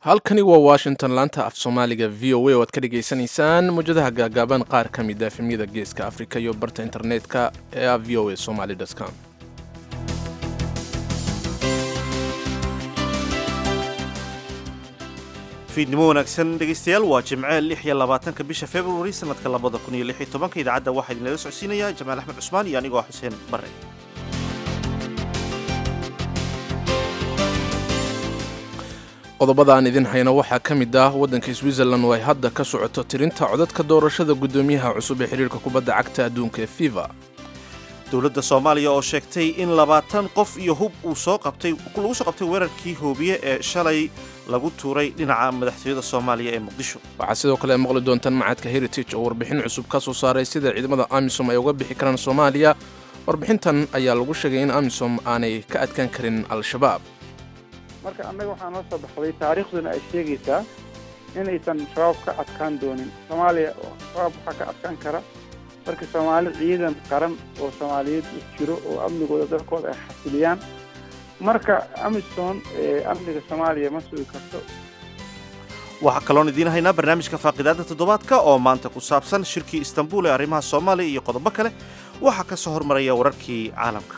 halkani waa washington laanta af soomaaliga v o a oo aad ka dhagaysanaysaan mawjadaha gaagaaban qaar ka mid a efemyada geeska afrika iyo barta internetka ee ah v o a somaly com fiidnimo wanaagsan dhegaystayaal waa jimce lix iyo labaatanka bisha februari sanadka labada kun iyo lix iyo tobanka idaacadda waxaa idinlaga socodsiinaya jamaal axmed cusmaan iyo anigoo ah xuseen bare qodobada aan idin hayno waxaa ka mid ah waddanka switzerland oo ay hadda ka socoto tirinta codadka doorashada guddoomiyaha cusub ee xidhiirka kubadda cagta adduunka ee fifa dowladda soomaaliya oo sheegtay in labaatan qof iyo hub uu soo qabtay lagu soo qabtay weerarkii hoobiye ee shalay lagu tuuray dhinaca madaxtooyada soomaaliya ee muqdisho waxaa sidoo kale maqli doontaan macadka heritage oo warbixin cusub ka soo saaray sida ciidamada amisom ay uga bixi karaan soomaaliya warbixintan ayaa lagu sheegay in amisom aanay ka adkaan karin al-shabaab marka annaga waxaa noo soo baxday taariikhduna ay sheegaysaa inaysan shabaab ka adkaan doonin soomaaliya shabaab waxaa ka adkaan kara marka soomaali ciidan qaran oo soomaaliyeed u jiro oo amnigooda dalkooda ay xasiliyaan marka amisom amniga soomaaliya ma sugi karto waxaa kaloon idiin haynaa barnaamijka faaqidaada toddobaadka oo maanta ku saabsan shirkii istanbul ee arrimaha soomaaliya iyo qodobo kale waxaa ka soo hormaraya wararkii caalamka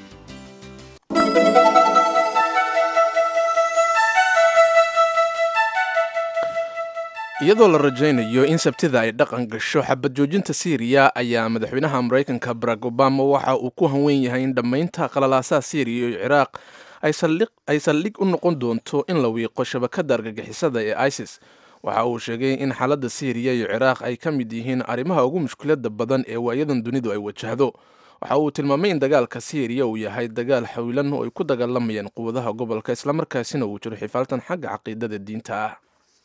iyadoo la rajaynayo in sabtida ay dhaqan gasho xabad joojinta siiriya ayaa madaxweynaha maraykanka barack obama waxa uu ku hanweyn yahay in dhammaynta qalalaasaha siiriya iyo ciraaq ay saldhig u noqon doonto in la wiiqo shabakadda argagixisada ee isis waxa uu sheegay in xaaladda siiriya iyo ciraaq ay ka mid yihiin arrimaha ugu mushkilada badan ee waayadan dunidu ay wajahdo waxa uu tilmaamay in dagaalka siiriya uu yahay dagaal xawilan oo ay ku dagaalamayaan quwadaha gobolka islamarkaasina uu jiro xifaaltan xagga caqiidada diinta ah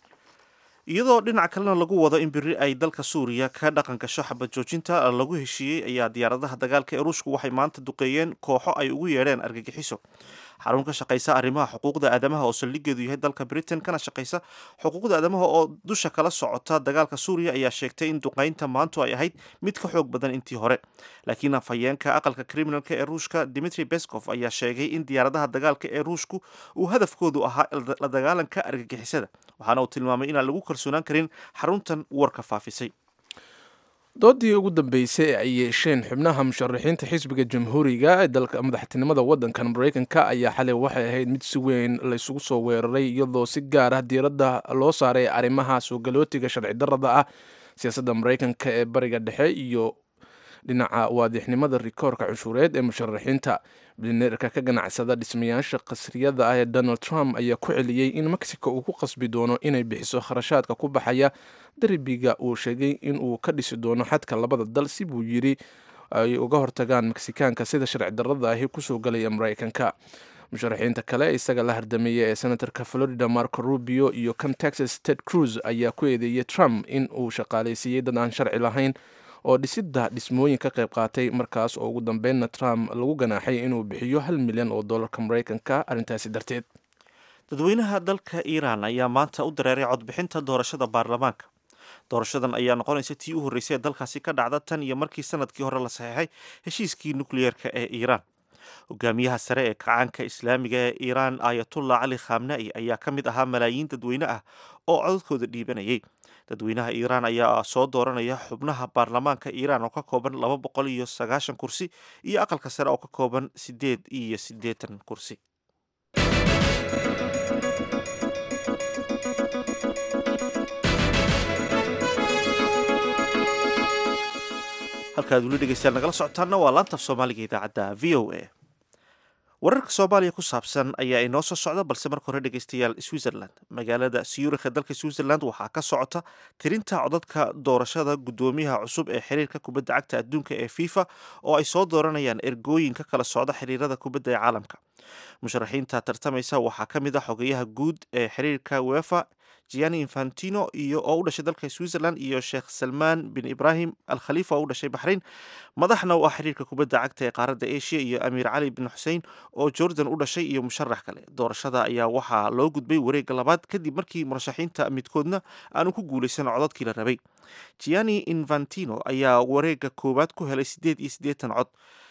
iyadoo dhinac kalena lagu wado in biri ay dalka suuriya ka dhaqan gasho xabad joojinta lagu heshiiyey ayaa diyaaradaha dagaalka ee ruushku waxay maanta duqeeyeen kooxo ay ugu yeedheen argagixiso xarun ka shaqaysa arrimaha xuquuqda aadamaha oo saldhigeedu yahay dalka britain kana shaqaysa xuquuqda aadamaha oo dusha kala socota dagaalka suuriya ayaa sheegtay in duqaynta maantu ay ahayd mid ka xoog badan intii hore laakiin afhayeenka aqalka kriminalka ee ruushka dimitri beskov ayaa sheegay in diyaaradaha dagaalka ee ruushku uu hadafkoodu ahaa la dagaalanka argagixisada waxaana uu tilmaamay inaan lagu kalsoonaan karin xaruntan warka faafisay doodii ugu dambeysay ee ay yeesheen xubnaha musharaxiinta xisbiga jamhuuriga ee dalka madaxtinimada waddankan maraykanka ayaa xalay waxay ahayd mid si weyn laysugu soo weeraray iyadoo si gaar ah diiradda loo saaray arrimaha soogalootiga sharci darrada ah siyaasadda maraykanka ee bariga dhexe iyo dhinaca waadixnimada rikoorka cunshuureed ee musharaxiinta bilineerka ka ganacsada dhismayaasha qasriyada ah ee donald trump ayaa ku celiyey in mexico uu ku qasbi doono inay bixiso kharashaadka ku baxaya derbiga uu sheegay in uu ka dhisi doono xadka labada dal si buu yidhi ay uga hortagaan meksikaanka sida sharci darrada ahi kusoo galaya maraykanka musharaxiinta kale isaga la hardameeya ee senatorka florida marco rubio iyo kan texas ted cruz ayaa ku eedeeyey trump in uu shaqaalaysiiyey dad aan sharci lahayn oo dhisidda dhismooyin ka qayb qaatay markaas oo ugu dambeynna trump lagu ganaaxay inuu bixiyo hal milyan oo dollarka maraykanka arrintaasi darteed dadweynaha dalka iiraan ayaa maanta u dareeray codbixinta doorashada baarlamaanka doorashadan ayaa noqonaysa tii u horreysay ee dalkaasi ka dhacda tan iyo markii sanadkii hore la saxeexay heshiiskii nukliyeerka ee iiraan hogaamiyaha sare ee kacaanka islaamiga ee iiraan ayatullah cali khamna'i ayaa ka mid ahaa malaayiin dadweyne ah oo codadkooda dhiibanayay dadweynaha iiraan ayaa soo dooranaya xubnaha baarlamaanka iiraan oo ka kooban laba boqol iyo sagaashan kursi iyo aqalka sare oo ka kooban siddeed iyo siddeetan kursi halkaad weli dhegeystayaal nagala socotaanna waa laantaf soomaaliga idaacadda v o a wararka soomaaliya ku saabsan ayaa inoo soo socda balse marka hore dhegeystayaal switzerland magaalada siyuurikha dalka switzerland waxaa ka socota tirinta codadka doorashada guddoomiyaha cusub ee xiriirka kubadda cagta adduunka ee fifa oo ay soo dooranayaan ergooyin ka kala socda xiriirada kubadda ee caalamka musharaxiinta tartamaysa waxaa ka mid ah xogeyaha guud ee xiriirka wefa gianni infantino iyo oo u dhashay dalka switzerland iyo sheekh salmaan bin ibrahim al khalifa oo u dhashay baxrayn madaxna u ah xiriirka kubadda cagta ee qaaradda asia iyo amiir cali bin xusein oo jordan u dhashay iyo musharax kale doorashada ayaa waxaa loo gudbay wareegga labaad kadib markii murashaxiinta midkoodna aanu ku guulaysan codadkii la rabay gianni infantino ayaa wareegga koowaad ku helay siddeed iyo siddeetan cod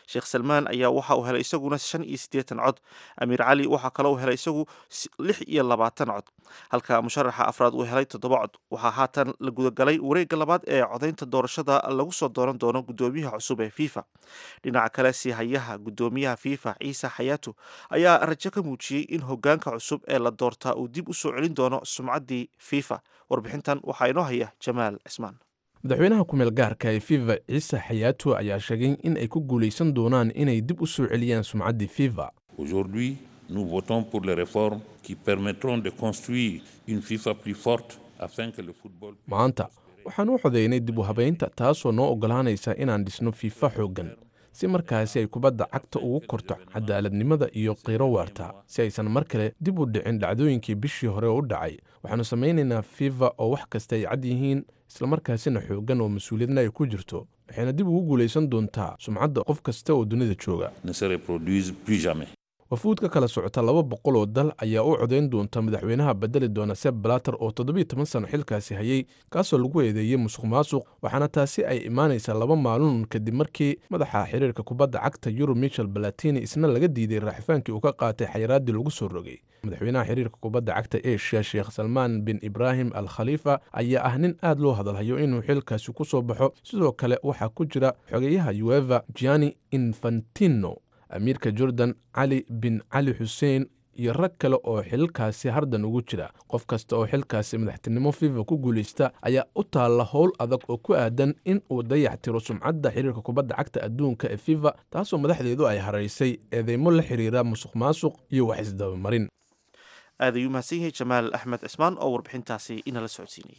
sheekh salmaan ayaa waxa uu helay isaguna shan iyo siddeetan cod amiir cali waxaa kaloo uu helay isagu lix iyo labaatan cod halka musharaxa afraad uu helay toddoba cod waxaa haatan la gudagalay wareegga labaad ee codaynta doorashada lagu soo dooran doono guddoomiyaha cusub ee fifa dhinaca kale siihayaha guddoomiyaha fifa ciise xayaatu ayaa rajo ka muujiyey in hogaanka cusub ee la doortaa uu dib u soo celin doono sumcaddii fifa warbixintan waxaa inoo haya jamaal cismaan madaxweynaha kumeel gaarka ee fifa ciise xayaatu ayaa sheegay in ay ku guulaysan doonaan inay dib u soo celiyaan sumcaddii fifa Aujourd'hui, nous votons pour les réformes qui permettront de construire une FIFA plus forte afin que le football. maanta waxaan u codaynay dib u habaynta taasoo noo oggolaanaysa inaan dhisno fiifa xooggan si markaasi ay kubadda cagta ugu korto cadaaladnimada iyo qiiro waarta si aysan mar kale dib u dhicin dhacdooyinkii bishii hore u dhacay waxaannu samaynaynaa fifa oo wax kasta ay cad yihiin islamarkaasina xooggan oo mas-uuliyadna ay ku jirto waxayna dib ugu guulaysan doontaa sumcadda qof kasta oo dunida jooga ne se reproduisent plus jamais. wafuud ka kala socota laba boqol oo dal ayaa u codayn doonta madaxweynaha bedeli doona seb blater oo toddobiyo toban sano xilkaasi hayey kaasoo lagu eedeeyey musuq maasuq waxaana taasi ay imaanaysaa laba maalin kadib markii madaxa xiriirka kubadda cagta yurub michel balatini isna laga diiday raaxifaankii uu ka qaatay xayiraaddii lagu soo rogay madaxweynaha xiriirka kubadda cagta asia sheekh salmaan bin ibraahim al khaliifa ayaa ah nin aad loo hadalhayo inuu xilkaasi ku soo baxo sidoo kale waxaa ku jira xogeyaha ueva gianni infantino amiirka jordan cali bin cali xuseen iyo rag kale oo xilkaasi hardan ugu jira qof kasta oo xilkaasi madaxtinimo fifa ku guulaysta ayaa u taalla howl adag oo ku aadan in uu dayax tiro sumcadda xiriirka kubadda cagta adduunka ee fifa taasoo madaxdeedu ay haraysay eedeymo la xiriira musuq maasuq iyo wax isdabamarin aad ayuu mahadsan yahay jamaal axmed cismaan oo warbixintaasi inala socodsiinayay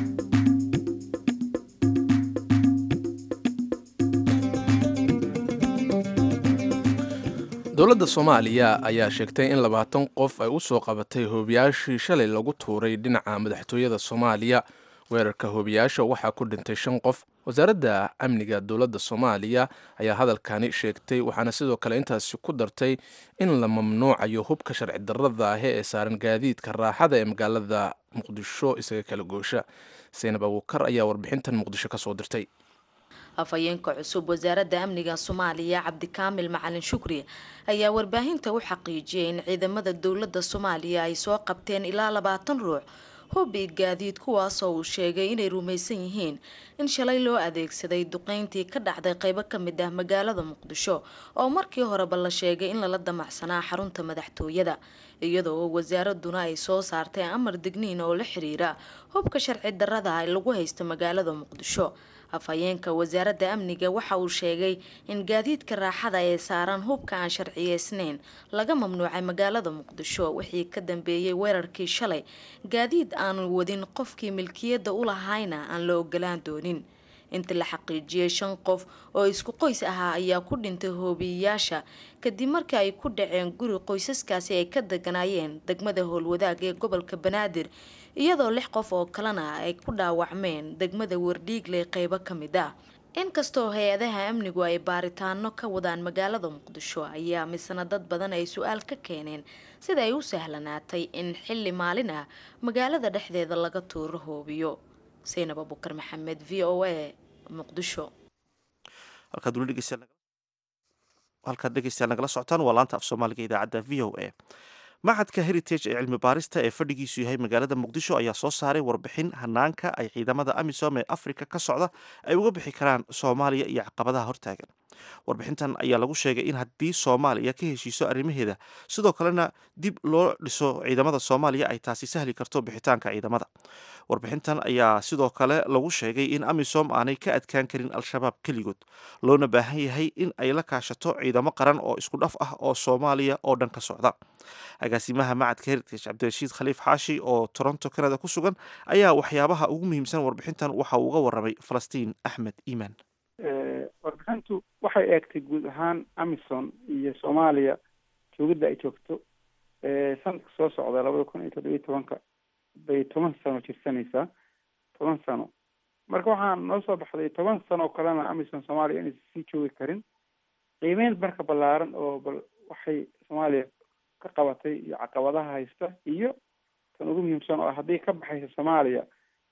dowladda soomaaliya ayaa sheegtay in labaatan qof ay u soo qabatay hoobiyaashii shalay lagu tuuray dhinaca madaxtooyada soomaaliya weerarka hoobiyaasha waxaa ku dhintay shan qof wasaaradda amniga dowladda soomaaliya ayaa hadalkani sheegtay waxaana sidoo kale intaasi ku dartay in la mamnuucayo hubka sharci darrada ahi ee saaran gaadiidka raaxada ee magaalada muqdisho isaga kala goosha saynab abuukar ayaa warbixintan muqdisho kasoo dirtay afhayeenka cusub wasaaradda amniga soomaaliya cabdikaamil macalin shukri ayaa warbaahinta u xaqiijiyay in ciidamada dowladda soomaaliya ay soo qabteen ilaa labaatan ruux hubi gaadiid kuwaasoo uu sheegay inay rumaysan yihiin in shalay loo adeegsaday duqeyntii ka dhacday qeybo ka mid ah magaalada muqdisho oo markii horeba la sheegay in lala damacsanaa xarunta madaxtooyada iyadoo wasaaraduna ay soo saartay amar digniin oo la xiriira hubka sharci darrada lagu haysto magaalada muqdisho afhayeenka wasaaradda amniga waxa uu sheegay in gaadiidka raaxada ee saaran hubka aan sharciyeysnayn laga mamnuucay magaalada muqdisho wixii ka dambeeyey weerarkii shalay gaadiid aanu wadin qofkii milkiyadda u lahayna aan la ogolaan doonin inta la xaqiijiyey shan qof oo isku qoys ahaa ayaa ku dhintay hoobiyeyaasha kadib markii ay ku dhaceen guri qoysaskaasi ay ka deganaayeen degmada howlwadaag ee gobolka banaadir iyadoo lix qof oo kalena ay ku dhaawacmeen degmada wardhiigle qeybo ka mid ah inkastoo hay-adaha amnigu ay baaritaano ka wadaan magaalada muqdisho ayaa misna dad badan ay su-aal ka keeneen sida ay u sahlanaatay in xilli maalin ah magaalada dhexdeeda laga tuuro hoobiyo saynab abukar maxamed v o a muqdisho halkaad weli dhegeystayaal halkaad dhegeystayaal nagala socotaan waa laanta af soomaaliga idaacadda v o a maxadka heritage ee cilmi baarista ee fadhigiisu yahay magaalada muqdisho ayaa soo saaray warbixin hanaanka ay ciidamada amisom ee afrika ka socda ay uga bixi karaan soomaaliya iyo caqabadaha hortaagan warbixintan ayaa lagu sheegay in haddii soomaaliya ka heshiiso arrimaheeda sidoo kalena dib loo dhiso ciidamada soomaaliya ay taasi sahli karto bixitaanka ciidamada warbixintan ayaa sidoo kale lagu sheegay in amisom aanay ka adkaan karin al-shabaab keligood loona baahan yahay in ay la kaashato ciidamo qaran oo isku dhaf ah oo soomaaliya oo dhan ka socda agaasimaha macadka heritage cabdirashiid khaliif xaashi oo toronto canada ku sugan ayaa waxyaabaha ugu muhiimsan warbixintan waxa uu uga waramay falastiin axmed iimaan warbixintu waxay eegtay guud ahaan amison iyo soomaaliya joogidda ay joogto sanadka soo socda labada kun iyo toddobiyo tobanka bay toban sano jirsanaysaa toban sano marka waxaan noo soo baxday toban sano oo kalena amison soomaaliya inaysan sii joogi karin qiimeyn marka ballaaran oo bal waxay soomaaliya ka qabatay iyo caqabadaha haysta iyo tan ugu muhiimsan oo haddii ka baxaysa soomaaliya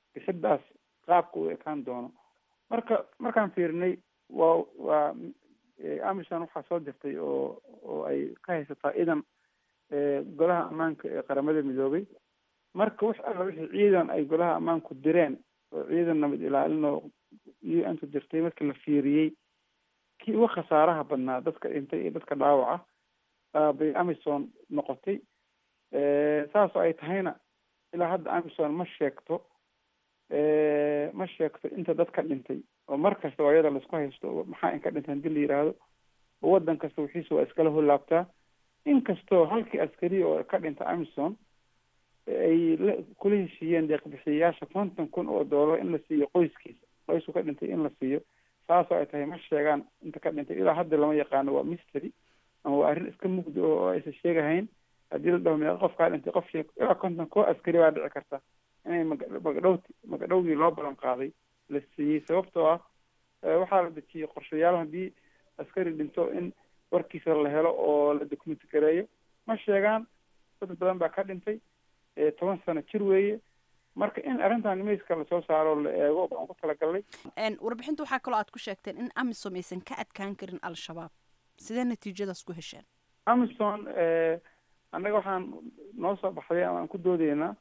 bixiddaas qaabka uu ekaan doono marka markaan fiirinay waa waa amison waxaa soo dirtay oo oo ay ka haysataa idan golaha ammaanka ee qaramada midoobay marka wax alla wixii ciidan ay golaha ammaanku direen oo ciidan nabad ilaalin oo u n ku dirtay markii la fiiriyey kii uga khasaaraha badnaa dadka dhintay iyo dadka dhaawaca bay amison noqotay saasoo ay tahayna ilaa hadda amison ma sheegto ma sheegto inta dad ka dhintay oo mar kasta waa iyada laisku haysto maxaa inka dhintay hadii la yidhaahdo oo waddan kasta wixiisa waa iskala holaabtaa inkastoo halkii askari oo ka dhinta amison ay la kula heshiiyeen deeqbixiyayaasha konton kun oo doolar in la siiyo qoyskiisa qoysku ka dhintay in la siiyo saasoo ay tahay ma sheegaan inta ka dhintay ilaa hadda lama yaqaano waa mystery ama waa arrin iska mugdi oo aysan sheegahayn haddii la dhaho meeqa qof kaa dhintay qof sheeg ilaa konton koo askari baa dhici karta inay maga magadhowti magadhowgii loo balan qaaday la siiyey sababtoo ah waxaa la dejiyey qorshayaal haddii askari dhinto in warkiisa la helo oo la documenti gareeyo ma sheegaan dad badan baa ka dhintay toban sano jir weeye marka in arrintan miiska lasoo saaro la eego baan ku talagalnay warbixinta waxaa kaloo aad ku sheegteen in amisom aysan ka adkaan karin al-shabaab sidee natiijadaas ku hesheen amison annaga waxaan noo soo baxday ama aan ku doodeynaa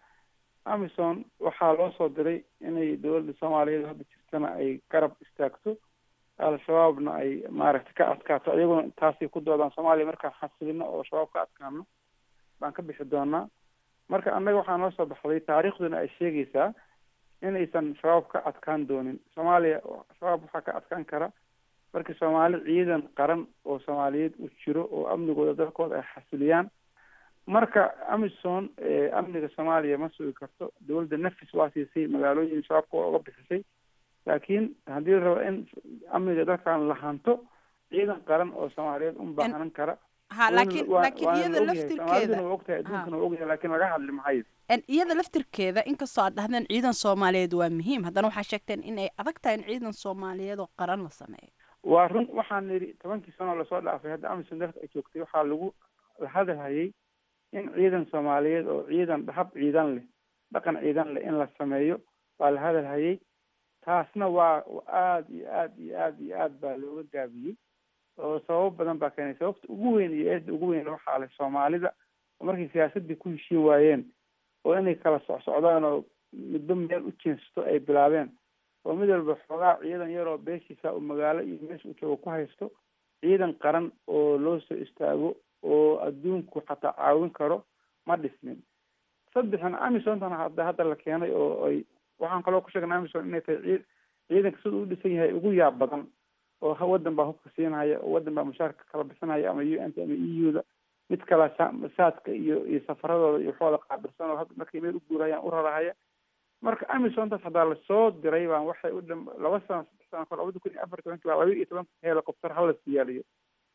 amison waxaa loo soo diray inay dowladda soomaaliyeed hadda jirtana ay garab istaagto al-shabaabna ay maaragtay ka adkaato iyaguna taasay ku doodaan soomaaliya markaan xasilino oo shabaab ka adkaano baan ka bixi doonaa marka annaga waxaa noo soo baxday taariikhduna ay sheegaysaa inaysan shabaab ka adkaan doonin soomaaliya shabaab waxaa ka adkaan kara markii soomaali ciidan qaran oo soomaaliyeed u jiro oo amnigooda dalkooda ay xasiliyaan marka amison amniga soomaaliya ma sugi karto dowladda nafis waa siisay magaalooyin shabaabka waa uga bixisay laakiin haddii la rabo in amniga dalkan la hanto ciidan qaran oo soomaaliyeed un baahanan kara ha laakiin laakiin iyada laftirkeeda waa ogtahay adduunkana waa ogyahay laakiin laga hadli mahayo iyada laftirkeeda inkastoo aad dhahdeen ciidan soomaaliyeed waa muhiim haddana waxaa sheegteen in ay adag tahay in ciidan soomaaliyeed oo qaran la sameeyo waa run waxaan nidhi tobankii sano lasoo dhaafay hadda amison dalka ay joogtay waxaa lagu la hadalhayay in ciidan soomaaliyeed oo ciidan hab ciidan leh dhaqan ciidan leh in la sameeyo waa la hadalhayay taasna waa aada iyo aad iyo aad iyo aad baa looga gaabiyey oo sababo badan baa keenay sababta ugu weyn iyo eedda ugu weyn waxaa leh soomaalida oo markay siyaasaddii ku heshiin waayeen oo inay kala socsocdaan oo midba meel u jeensato ay bilaabeen oo mid walba xoogaa ciidan yaroo beeshiisa uu magaalo iyo meesha uu joogo ku haysto ciidan qaran oo loo soo istaago oo adduunku xataa caawin karo ma dhismin saddexna amisontan hadda hadda la keenay oo ay waxaan kaloo ku sheegnay amison inay tahay cii ciidanka sida u dhisan yahay ugu yaab badan oo waddan baa hubka siinhaya oo waddan baa mushaarka kala bixinaya ama u n t ama e u da mid kala saadka iyo iyo safaradooda iyo waxooda qaabilsan oo hadda markay meel u guurayaan u rarahaya marka amisontaas haddaa lasoo diray baan waxay u dham laba sano saddex sano kor labada kun iyo afar tobanki baa laba iyo tobanka helicopter hala siyaaliyo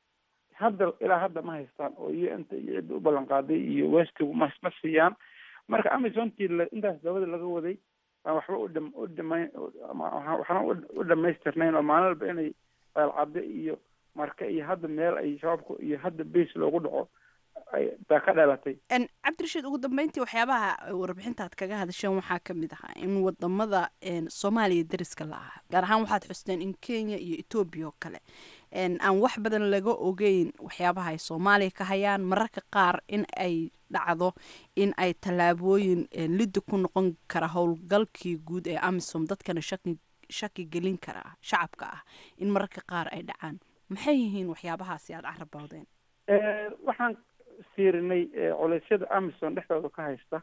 hadda ilaa hadda ma haystaan oo u n t iyo cidda u ballan qaaday iyo westigu ma ma siiyaan marka amisontii la intaas dabada laga waday baan waxba u dham u dhamayn waxna u dhamaystirnayn oo maalin walba inay eelcadde iyo marka iyo hadda meel ay shabaabku iyo hadda base loogu dhaco baa ka dhalatay cabdirashiid ugu dambeyntii waxyaabaha warbixintaad kaga hadasheen waxaa ka mid ahaa in wadamada soomaaliya dariska la aha gaar ahaan waxaad xusteen in kenya iyo etoobiya oo kale aan wax badan laga ogeyn waxyaabaha ay soomaaliya ka hayaan mararka qaar in ay dhacdo in ay tallaabooyin lidda ku noqon kara howlgalkii guud ee amisom dadkana shaki shaki gelin kara shacabka ah in mararka qaar ay dhacaan maxay yihiin waxyaabahaasi aada carabowdeen waxaan fiirinay culeysyada amison dhexdooda ka haysta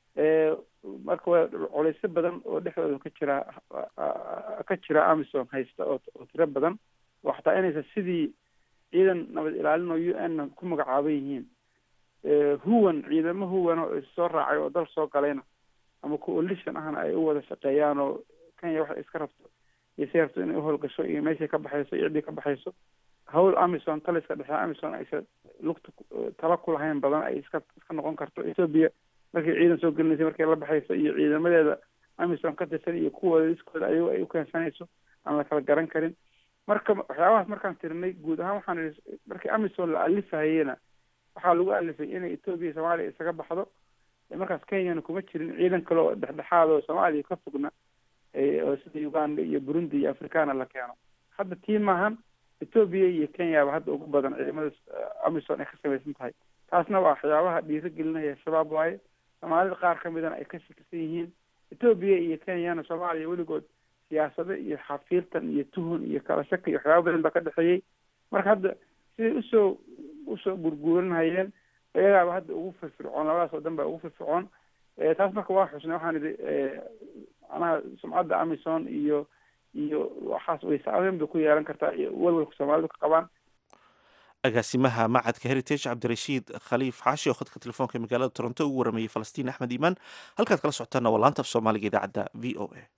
marka waa culeysyo badan oo dhexdooda ka jira ka jira amison haysta oo oo tiro badan oo xataa inaysan sidii ciidan nabad ilaalin oo u n ku magacaaban yihiin huwan ciidamo huwan oo issoo raacay oo dal soo galayna ama coalition ahna ay u wada shaqeeyaan oo kenya waxay iska rabto iyo si rabto inay uhowlgasho iyo meeshay ka baxayso iyo ciddii ka baxayso hawl amison taliska dhexe amison aysan lugta tala ku lahayn badan ay iska iska noqon karto ethoobia markay ciidan soo gelinaysay markay la baxayso iyo ciidamadeeda amison ka tirsan iyo kuwooda iskooda ayago ay u keensanayso aan la kala garan karin marka waxyaabahaas markaan tirinay guud ahaan waxaan ihi markii amison la alifahayena waxaa lagu alifay inay ethoobia soomaaliya isaga baxdo markaas kenyana kuma jirin ciidan kale oo dhexdhexaad oo soomaaliya ka fogna oo sida uganda iyo burundi iyo africana la keeno hadda tii maahan etoobiya iyo kenyaba hadda ugu badan ciidamada amisom ay ka samaysan tahay taasna waa waxyaabaha dhiiro gelinaya shabaab waaye soomaalida qaar ka midana ay ka shakisan yihiin etoobiya iyo kenyana soomaaliya weligood siyaasado iyo xafiirtan iyo tuhun iyo kala shaki iyo waxyaaba badan baa ka dhexeeyey marka hadda siday usoo usoo gurguuranhayeen iyagaaba hadda ugu firfircoon labadaas oo dhan baa ugu firfircoon taas marka waa xusnay waxaan idhi macnaha sumcadda amison iyo iyo waxaas way saameyn bay ku yeelan kartaa iyo walwalka soomaalidu ka qabaan agaasimaha macadka heritage cabdirashiid khaliif xaashi oo khadka telefoonka magaalada toronto ugu waramayey falastiin axmed iimaan halkaad kala socotaana waa laanta af soomaaliga idaacadda v o a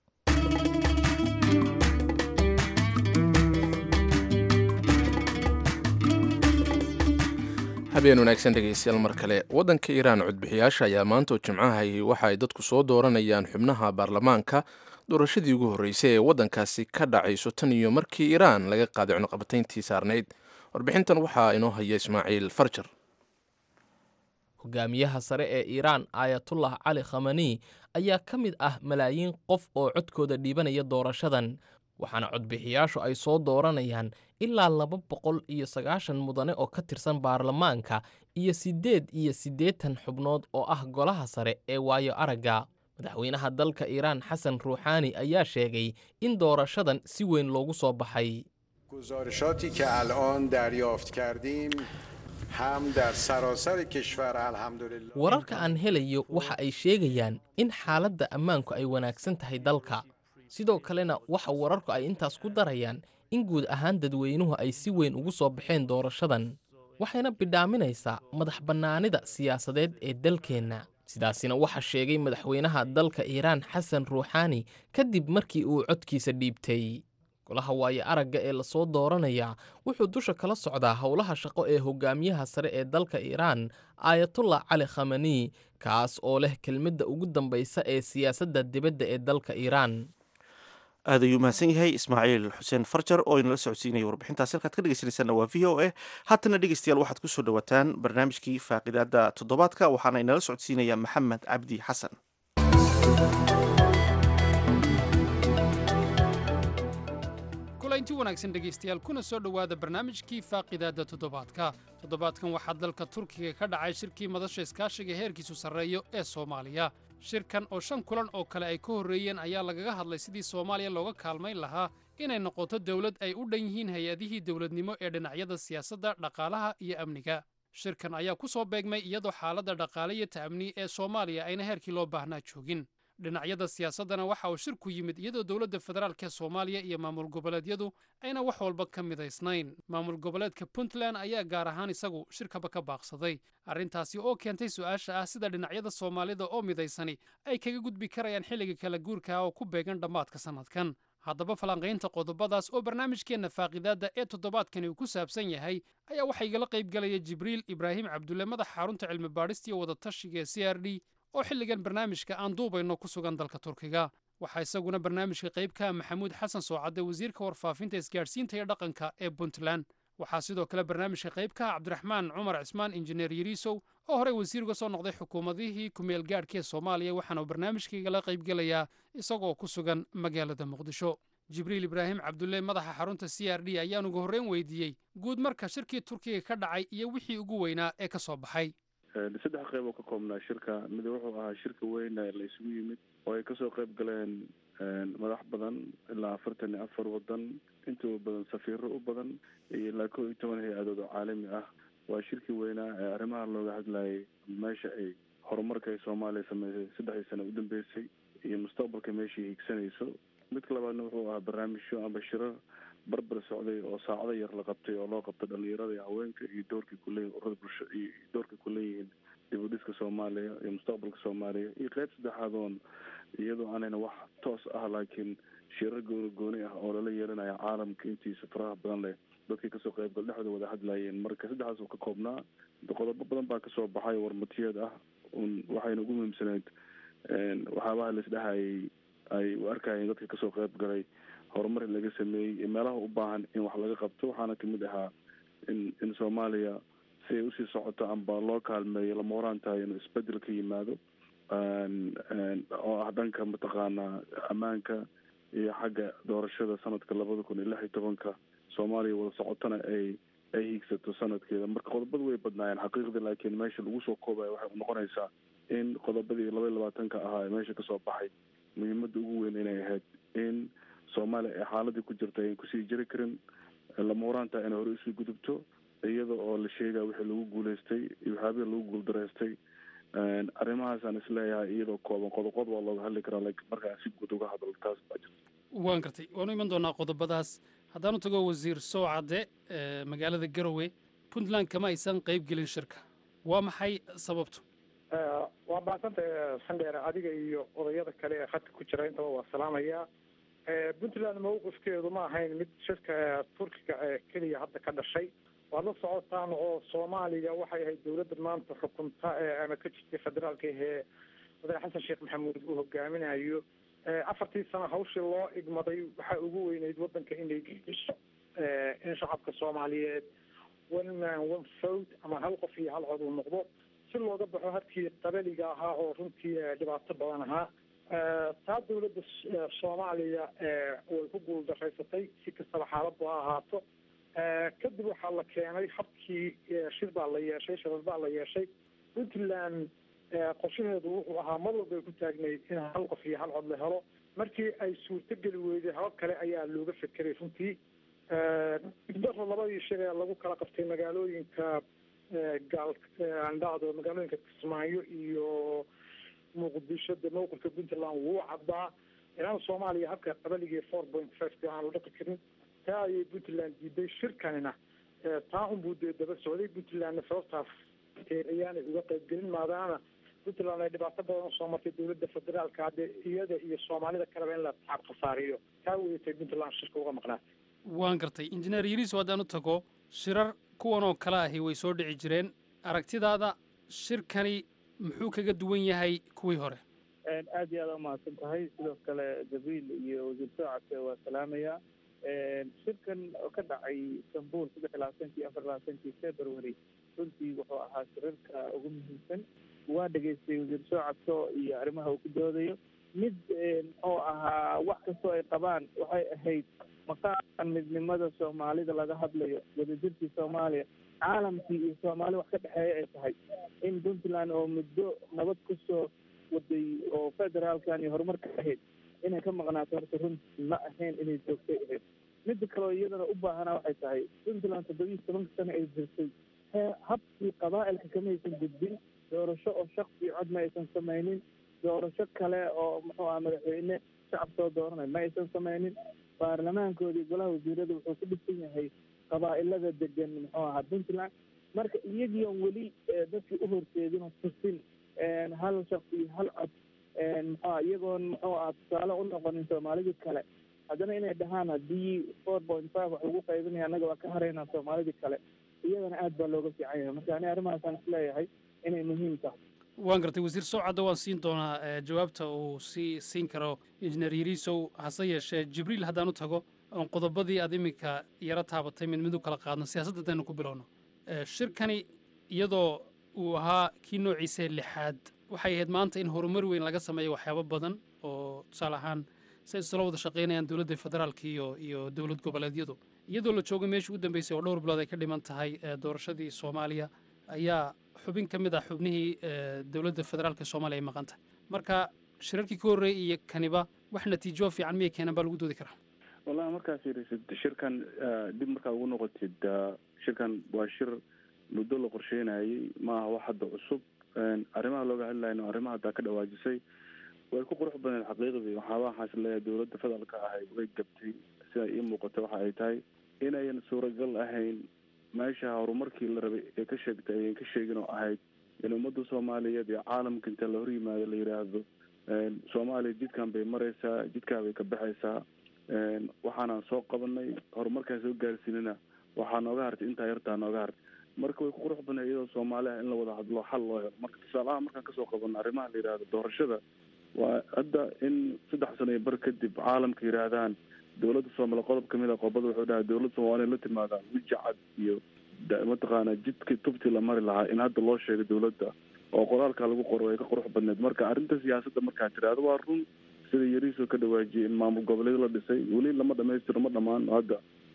habeen wanaagsan dhegeystayaal mar kale waddanka iiraan codbixiyaasha ayaa maanta oo jimcahay waxa ay dadku soo dooranayaan xubnaha baarlamaanka doorashadii ugu horreysay ee waddankaasi ka dhacayso tan iyo markii iiraan laga qaaday cunuqabatayntii saarnayd warbixintan waxaa inoo haya ismaaciil farjar hogaamiyaha sare ee iiraan aayatullah cali khamani ayaa ka mid ah malaayiin qof oo codkooda dhiibanaya doorashadan waxaana codbixiyaashu ay soo dooranayaan ilaa laba boqol iyo sagaashan mudane oo ka tirsan baarlamaanka iyo siddeed iyo siddeetan xubnood oo ah golaha sare ee waayo aragga madaxweynaha dalka iiraan xasan ruuxaani ayaa sheegay in doorashadan si weyn loogu soo baxay گزارشاتی که الان دریافت کردیم هم در سراسر کشور الحمدلله wararka aan helayo waxa ay sheegayaan in xaaladda ammaanku ay wanaagsan tahay dalka sidoo kalena waxa wararku ay intaas ku darayaan in guud ahaan dadweynuhu ay si weyn ugu soo baxeen doorashadan waxayna bidhaaminaysaa madax bannaanida siyaasadeed ee dalkeenna sidaasina waxaa sheegay madaxweynaha dalka iiraan xasan ruuxaani kadib markii uu codkiisa dhiibtay golaha waayo aragga ee lasoo dooranayaa wuxuu dusha kala socdaa howlaha shaqo ee hogaamiyaha sare ee dalka iiraan aayatullah cali khamani kaas oo leh kelmadda ugu dambaysa ee siyaasadda dibadda ee dalka iiraan aad ayuu mahadsan yahay ismaaciil xuseen farjar oo inala socodsiinaya warbixintaas halkaad ka dhegeysanaysaana waa v o a haatana dhegeystayaal waxaad kusoo dhawaataan barnaamijkii faaqidaada toddobaadka waxaana inala socodsiinaya maxamed cabdi xasan kulanti wanaagsan dhegaystayaal kuna soo dhowaada barnaamijkii faaqidaadda toddobaadka toddobaadkan waxaa dalka turkiga ka dhacay shirkii madasha iskaashiga heerkiisu sarreeyo ee soomaaliya shirkan oo shan kulan oo kale ay ka horreeyeen ayaa lagaga hadlay sidii soomaaliya looga kaalmayn lahaa inay noqoto dowlad ay u dhan yihiin hay-adihii dowladnimo ee dhinacyada siyaasadda dhaqaalaha iyo amniga shirkan ayaa ku soo beegmay iyadoo xaaladda dhaqaale iyo ta'amni ee soomaaliya ayna heerkii loo baahnaa joogin dhinacyada siyaasaddana waxa uu shirku yimid iyadoo dowladda federaalk ee soomaaliya iyo maamul goboleedyadu ayna wax walba ka midaysnayn maamul goboleedka puntland ayaa gaar ahaan isagu shirkaba ka baaqsaday arrintaasi oo keentay su-aasha ah sida dhinacyada soomaalida oo midaysani ay kaga gudbi karayaan xilliga kala guurka oo ku beegan dhammaadka sannadkan haddaba falanqaynta qodobadaas oo barnaamijkeenna faaqidaadda ee toddobaadkani uu ku saabsan yahay ayaa waxaa igala qaybgalaya jibriil ibraahim cabdulle madaxa xarunta cilmi baadhista iyo wadatashiga ee c r d oo xilligan barnaamijka aan duubayno ku sugan dalka turkiga waxaa isaguna barnaamijka qayb ka ah maxamuud xasan soocadde wasiirka warfaafinta isgaadhsiinta iyo dhaqanka ee puntland waxaa sidoo kale barnaamijka qayb ka ah cabdiraxmaan cumar cismaan injineer yariisow oo horey wasiir uga soo noqday xukuumadihii kumeel gaadhka ee soomaaliya waxaana uu barnaamijkaigala qaybgelayaa isagoo ku sugan magaalada muqdisho jibriil ibraahim cabdulle madaxa xarunta c r d ayaan ugu horreyn weydiiyey guud marka shirkii turkiga ka dhacay iyo wixii ugu weynaa ee ka soo baxay saddex qayb oo ka koobnaa shirka mid wuxuu ahaa shirka weyn ee la isugu yimid oo ay kasoo qayb galeen madax badan ilaa afartan iyo afar wadan intuu badan safiiro u badan iyo ilaa kow iyo toban hay-adood oo caalami ah waa shirkii weynaa ee arrimaha looga hadlayay meesha ay horumarka ay soomaaliya sameysay saddexdii sano u dambeysay iyo mustaqbalka meeshai higsanayso midka labaadna wuxuu ahaa barnaamijyo amba shirar barbar socday oo saacado yar la qabtay oo loo qabtay dhalinyarada iyo haweenka iyo doorkay kuleeyihin urada bulsho iyo doorkay kuleeyihiin dib u dhiska soomaaliya iyo mustaqbalka soomaaliya iyo qeyb saddexaad oon iyadoo aanayna wax toos ah laakiin shirar gooni gooni ah oo lala yeelanaya caalamka intiisa faraha badan leh dadkii kasoo qeybgal dhexdooda wada hadlayeen marka saddexdaas uu ka koobnaa qodobo badan baa kasoo baxay warmatiyeed ah un waxayna ugu muhiimsaneyd waxyaabaha laisdhehayay ay u arkayeen dadka kasoo qeyb galay horumar in laga sameeyey meelaha u baahan in wax laga qabto waxaana kamid ahaa in in soomaaliya si ay usii socoto amba loo kaalmeeyo lama horaan tahay inuu isbedel ka yimaado oo ah dhanka mataqaanaa ammaanka iyo xagga doorashada sanadka labada kun iyo lix iyo tobanka soomaaliya wada socotona ay ay hiigsato sanadkeeda marka qodobadu way badnaayeen xaqiiqdii laakiin meesha lagu soo koobaya waxay noqonaysaa in qodobadii laba iyo labaatanka ahaa ee meesha kasoo baxay muhiimada ugu weyn inay ahayd in soomaaliya ay xaaladii ku jirta ayan kusii jiri karin lama huraantaa inay hore usii gudubto iyada oo la sheegaya wixii lagu guuleystay iyo waxyaabihii lagu guuldareystay arrimahaasaan isleeyahay iyadoo kooban qodoqod waa looga hadli karaa laakiin markaan si guud uga hadlo taas baa jirta waan gartay waanu iman doonaa qodobadaas haddaanu tago wasiir soocadde ee magaalada garowe puntland kama aysan qayb gelin shirka waa maxay sababtu waa mahadsantay sandheer adiga iyo odayada kale ee khadka ku jira intaba waa salaamayaa puntland mawqifkeedu ma ahayn mid shirka turkiga ee keliya hadda ka dhashay waad la socotaan oo soomaaliya waxay ahayd dawladda maanta xukunta ee ama ka jirtay federaalka ahee madaxe xasan sheekh maxamuud uu hogaaminayo afartii sano hawshii loo igmaday waxaa ugu weyneyd waddanka inay geiso in shacabka soomaaliyeed one man one vote ama hal qof iyo hal cod uu noqdo si looga baxo harkii qabaliga ahaa oo runtii dhibaato badan ahaa taa dawladda soomaaliya way ku guuldaraysatay si kastaba xaaladdu ha ahaato kadib waxaa la keenay habkii shir baa la yeeshay shirar baa la yeeshay puntland qorshaheedu wuxuu ahaa mar walba ay ku taagnayd in hal qof iyo hal cod la helo markii ay suurtogeli weyday habab kale ayaa looga fekeray runtii daro labadii shir ee lagu kala qabtay magaalooyinka gaal andhacdo magaalooyinka kismaayo iyo muqdisho de mawqifka puntland wuu caddaa inaan soomaaliya habka qabaligii four point five ka aan la dhaqi karin taa ayay puntland diiday shirkanina taa unbuu dee daba socday puntlandna sababtaas ayaanay uga qaybgelin maadaama puntland ay dhibaato badan usoo martay dawladda federaalka hadde iyada iyo soomaalida kaleba in la taab khasaariyo taa weeyatay puntland shirka uga maqnaatay waan gartay injineer yariiso haddaan u tago shirar kuwan oo kale ahi way soo dhici jireen aragtidaada shirkani muxuu kaga duwan yahay kuwii hore aad iyo aad umahadsan tahay sidoo kale gabriil iyo wasiir soocadke waa salaamayaa shirkan oo ka dhacay istanbul saddex iyo labaatankii afar labaatankii february runtii wuxuu ahaa shirarka ugu muhiimsan waa dhegaystay wasiir soocadko iyo arrimaha uu ku doodayo mid muxuu ahaa wax kastoo ay qabaan waxay ahayd maqaamkan midnimada soomaalida laga hadlayo wadajirkii soomaaliya caalamkii iyo soomaali wax ka dhexeeya ay tahay in puntland oo muddo nabad kusoo waday oo federaalkan iyo horumarka ahayd inay ka maqnaato horta runtii ma ahayn inay joogtay ahayd midda kaleo iyadana u baahanaa waxay tahay puntland toddoba iyo tobanka sano ay jirtay habkii qabaa'ilka kama aysan gudbin doorasho oo shaksi cod ma aysan samaynin doorasho kale oo muxuu aha madaxweyne shacab soo dooranay ma aysan samaynin baarlamaankoodii golaha wasiirada wuxuu ku dhisan yahay qabaa'ilada degan muxuu ahaa puntland marka iyagii on weli dadkii u horseedin oo tusin hal shaksi iyo hal cod muxua iyagoon muxuu aha tusaale u noqonin soomaalidii kale haddana inay dhahaan haddii four point five wax lagu qaybinaya annaga waa ka haraynaa soomaalidii kale iyadana aad baa looga fiican yahay marka ani arrimahaasaan isleeyahay inay muhiim tahay waan gartay wasiir sowcadda waan siin doonaa jawaabta uu sii siin karo injineer yariisow hase yeeshee jibriil haddaan u tago oon qodobadii aad iminka yaro taabatay mid mid u kala qaadno siyaasadda haddaynu ku bilowno shirkani iyadoo uu ahaa kii noociisa lixaad waxay ahayd maanta in horumar weyn laga sameeyo waxyaabo badan oo tusaale ahaan si ay isla wada shaqaynayaan dowladda federaalka iyo iyo dowlad goboleedyadu iyadoo la joogo meeshii u dambeysay oo dhowr bilood ay ka dhiman tahay doorashadii soomaaliya ayaa xubin ka mid ah xubnihii dowladda federaalka soomaaliya ay maqan tahay marka shirarkii ka horreeyay iyo kaniba wax natiijo fiican miyay keenan baa lagu doodi karaa wallahi markaad fiirisid shirkan dib markaad ugu noqotid shirkan waa shir muddo la qorsheynayay ma aha wax hadda cusub arrimaha looga hadlayno arrimaha haddaa ka dhawaajisay way ku qurux badneed xaqiiqdii waxaaba waxaas leeyahay dowladda federaalka ahay way gabtay sida ii muuqata waxa ay tahay inayan suuragal ahayn meesha horumarkii la rabay ee ka sheegtay ayan ka sheegin oo ahayd in ummadda soomaaliyeed iyo caalamka inta la hor yimaado la yidhaahdo soomaaliya jidkan bay maraysaa jidkaa bay ka baxaysaa waxaanaan soo qabanay horumarkaan soo gaarsiinana waxaa nooga hartay intaa yartaa nooga hartay marka way ku qurux badneed iyadoo soomaaliya in la wada hadlo xal loo helo marka tusaalaha markaan kasoo qabano arrimaha la yidhahdo doorashada waa hadda in saddex sano iyo bar kadib caalamka yidhaahdaan dowladda soomaaliya qodob kamid a qodobada wuxuu dhahay dowladda soomaaliya la timaadaan weji cad iyo mataqaana jidkii tubtii la mari lahaa in hadda loo sheegay dowladda oo qoraalka lagu qoro ay ka qurux badneed marka arrinta siyaasadda markaad tiraahdo waa run sida yariisoo ka dhawaajiyay in maamul goboleed la dhisay weli lama dhamaystiro ma dhammaan hadda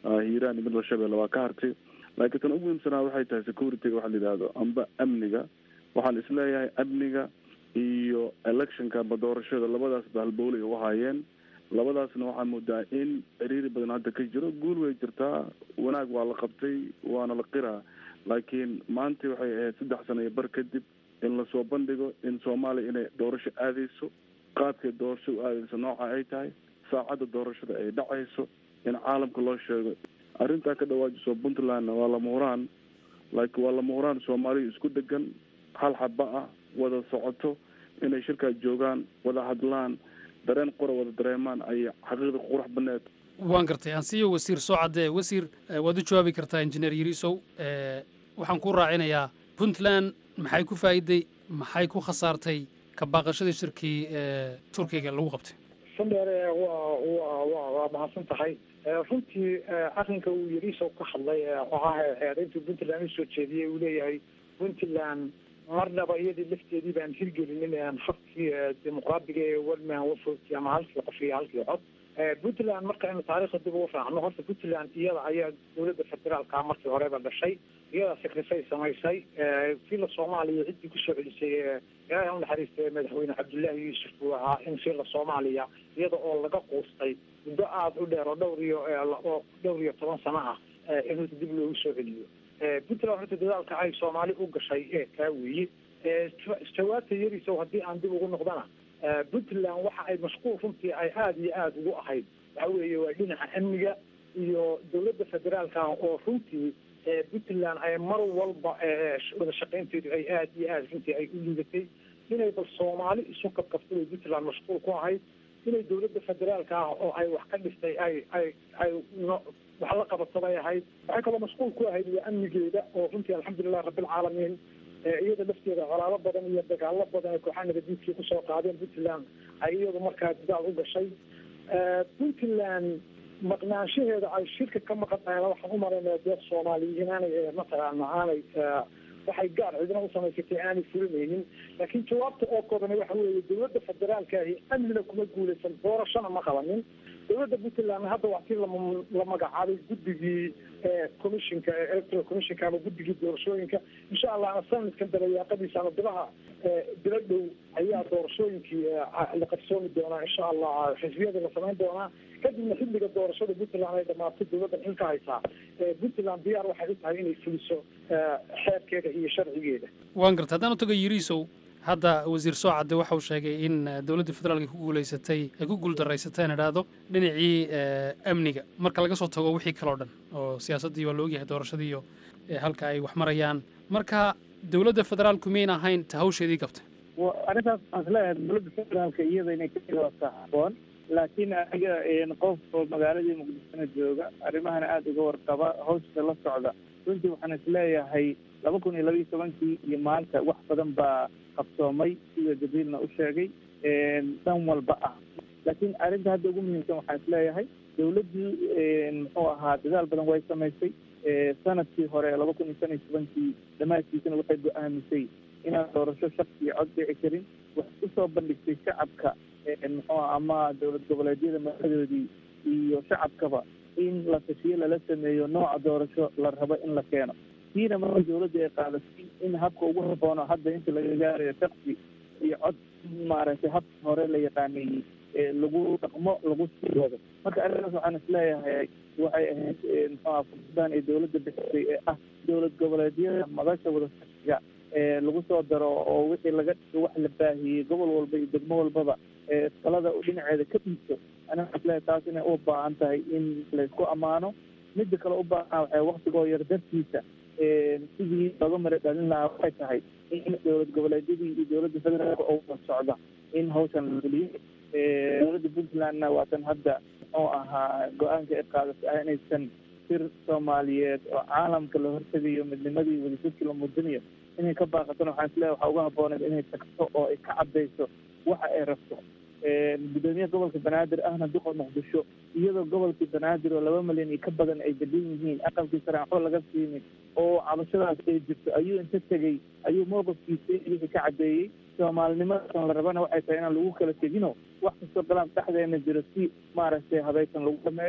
hiiraan iyo midla shabeelle waa ka hartay laakiin tan ugu muhiimsanaa waxay tahay securityga waxa la yidhaahdo amba amniga waxaan isleeyahay amniga iyo electionka amba doorashada labadaas ba halbowlay u haayeen labadaasna waxaa moodaa in ciriiri badan hadda ka jiro guul way jirtaa wanaag waa la qabtay waana la qiraa laakiin maanta waxay ahayd saddex sano iyo bar kadib in lasoo bandhigo in soomaaliya inay doorasho aadayso qaabkay doorasho u aadayso nooca ay tahay saacadda doorashada ay dhacayso in caalamka loo sheego arrintaa ka dhawaajiso puntlandna waa lama huraan laakiin waa lama huraan soomaaliya isku degan hal xaba ah wada socoto inay shirkaa joogaan wada hadlaan dareen qora wada dareemaan ay xaqiiqda qurux baneed waan gartay ansiyo wasiir soo caddee wasiir eh, waad u jawaabi kartaa injineer yariisow Eh, waxaan ku raacinayaa puntland maxay ku faa'iiday maxay ku khasaartay ka baaqashadii shirkii eh, turkiga lagu qabtay sandheere waa waa waa waa mahadsan tahay Eh, runtii eh, arrinka uu yariisow ka hadlay ee oo ah eedayntuu puntland usoo jeediyey uu leeyahay puntland marnaba iyadii lafteedii baan hirgelinin aan habkii eh, dimuqraadiga ee walman wafogti ama halkii qof iyo halkii cod Eh, puntland marka aynu taariikhda dib ugu raacno horta puntland iyada ayaa dowladda federaalka markii horeba dhashay iyadaa sakrifay samaysay Eh, sila soomaaliya ciddii kusoo celisay ee ilaahay ha u naxariistay madaxweyne cabdullaahi yuusuf buu ahaa in sila soomaaliya iyada oo laga quustay muddo aada u dheer oo dhowr iyo eh, la- oo dhowr iyo toban sano ah eh, in horta dib loogu soo celiyo Eh, puntland horta dadaalka ay soomaali u gashay ee kaa weeye Eh, jawa- jawaabta yarisow haddii aan dib ugu noqdana Eh, puntland waxa ay mashquul runtii ay aada iyo aada ugu ahayd waxa weeye waa dhinaca amniga iyo dowladda federaalka ah oo runtii eh, puntland ay mar walba eh, sh- wada shaqaynteedu ay aada iyo aada runtii ay u liidatay inay bal soomaali isu kabkabtay bay puntland mashquul ku ahayd inay dowladda federaalka ah oo ay wax ka dhistay ay ay ay no wax la qabato bay ahayd waxay kaloo mashquul ku ahayd waa amnigeeda oo runtii alxamdulilah rabbilcaalamiin Eh, iyada lafteeda colaado badan iyo dagaalo badan ee kooxaha nabadiidkii kusoo qaadeen puntland ay iyadu markaa dadaal u gashay Eh, puntland maqnaanshaheeda ay shirka ka maqan tahay waxaan u maraynaya dee soomaaliya inaanay eh, mataqaana aanay eh, waxay gaar cidina u samaysatay aanay fulinaynin laakiin jawaabta oo koobani waxa weeye dowladda federaalka ahi amnina kuma guulaysan doorashona ma qabanin dowladda puntland hadda waa tii lama- la magacaabay guddigii eh, commissionka eh, electoral commissionka ama guddigii doorashooyinka insha allahna sanadkan dabayaaqadiisa ama bilaha eh, bilo dhow ayaa doorashooyinkii eh, a- la qabsoomi doonaa insha allah xisbiyada la samayn doonaa kadibna xilliga doorashada puntland ay dhamaato dowladdan xilka haysaa Eh, puntland diyaar waxay u tahay inay fuliso eh, xeerkeeda iyo sharcigeeda waan gartay haddaan u tago yariisow hadda wasiir soo cadde waxa uu sheegay in eh, dowladda federaalka ku guulaysatay ay ku guuldarraysatay aan idhaahdo dhinacii eh, amniga marka laga soo tago wixii kaloo dhan oo siyaasaddii waa la ogyahay doorashadii iyo eh, halka ay wax marayaan marka dowladda federaalku miyayna ahayn ta hawsheedii qabtay wa- arrintaas waxaan isleeyahay dowladda federaalka iyada inay ka jawaabta habboon laakiin aniga een, qof oo magaaladii muqdishona jooga arrimahana aada uga warqaba hawsha la socda runtii waxaan isleeyahay laba kun iyo laba iyo tobankii iyo maanta wax badan baa qabsoomay sida jabiilna u sheegay een, dhan walba ah laakiin arrinta hadda ugu muhiimsan waxaan isleeyahay dowladdii een, muxuu ahaa dadaal badan way samaysay ee, sanadkii hore laba kun iyo shan iyo tobankii dhammaadkiisana waxay go-aamisay inaan doorasho shaqsi iyo cod dhici karin waxay usoo bandhigtay shacabka ee, muxuu ah, ama dowlad goboleedyada madaxdoodii iyo shacabkaba in la tashiyo lala sameeyo nooca doorasho la rabo in la keeno tiina marka dowladda ay qaadatay in habka ugu haboono hadda inta laga gaarayo shaqsi iyo cod maaragtay habka hore la yaqaanayey ee lagu dhaqmo lagu sii wado marka arrintaas waxaan isleeyahay waxay ahayd ee, muxuu ah fursadaan ay dowladda bixisay ee ah dowlad goboleedyada madasha wadashiga ee lagu soo daro oo wixii laga dhigo wax la baahiyey gobol walba iyo degmo walbaba ee talada u dhinaceeda ka dhiibto aniga waxaan isleeyahay taas inay u baahan tahay in laysku ammaano midda kale u baahan waxay waktigoo yar dartiisa ee, sidii looga mara dhalin lahaa waxay tahay in dowlad goboleedyadii iyo dowladda federaalka oo wada socda in hawshan la fuliyo Ee, dowladda puntlandna waatan hadda muxuu ahaa go-aanka ay qaadatay ah inaysan sir soomaaliyeed oo caalamka la hortegayo midnimadii wadajirkii la muujinayo inay ka baaqatana waxaan isleeyahay waxaa uga habbooneed inay tagto oo ay ka caddayso waxa ay rabto Ee, gudoomiyaha gobolka banaadir ahna duqa muqdisho iyadoo gobolkii banaadir oo laba milyan iyo ka badan ay degan yihiin aqalkii sare waxba laga siinin oo cabashadaas ay jirto ayuu inta tegey ayuu mowqifkiisa wixii ka caddeeyey soomaalinimadan la rabana waxay tahay inaan lagu kala tegino wax kastoo galaan dhexdeena jiro si maaragtay habaysan lagu dhameeyo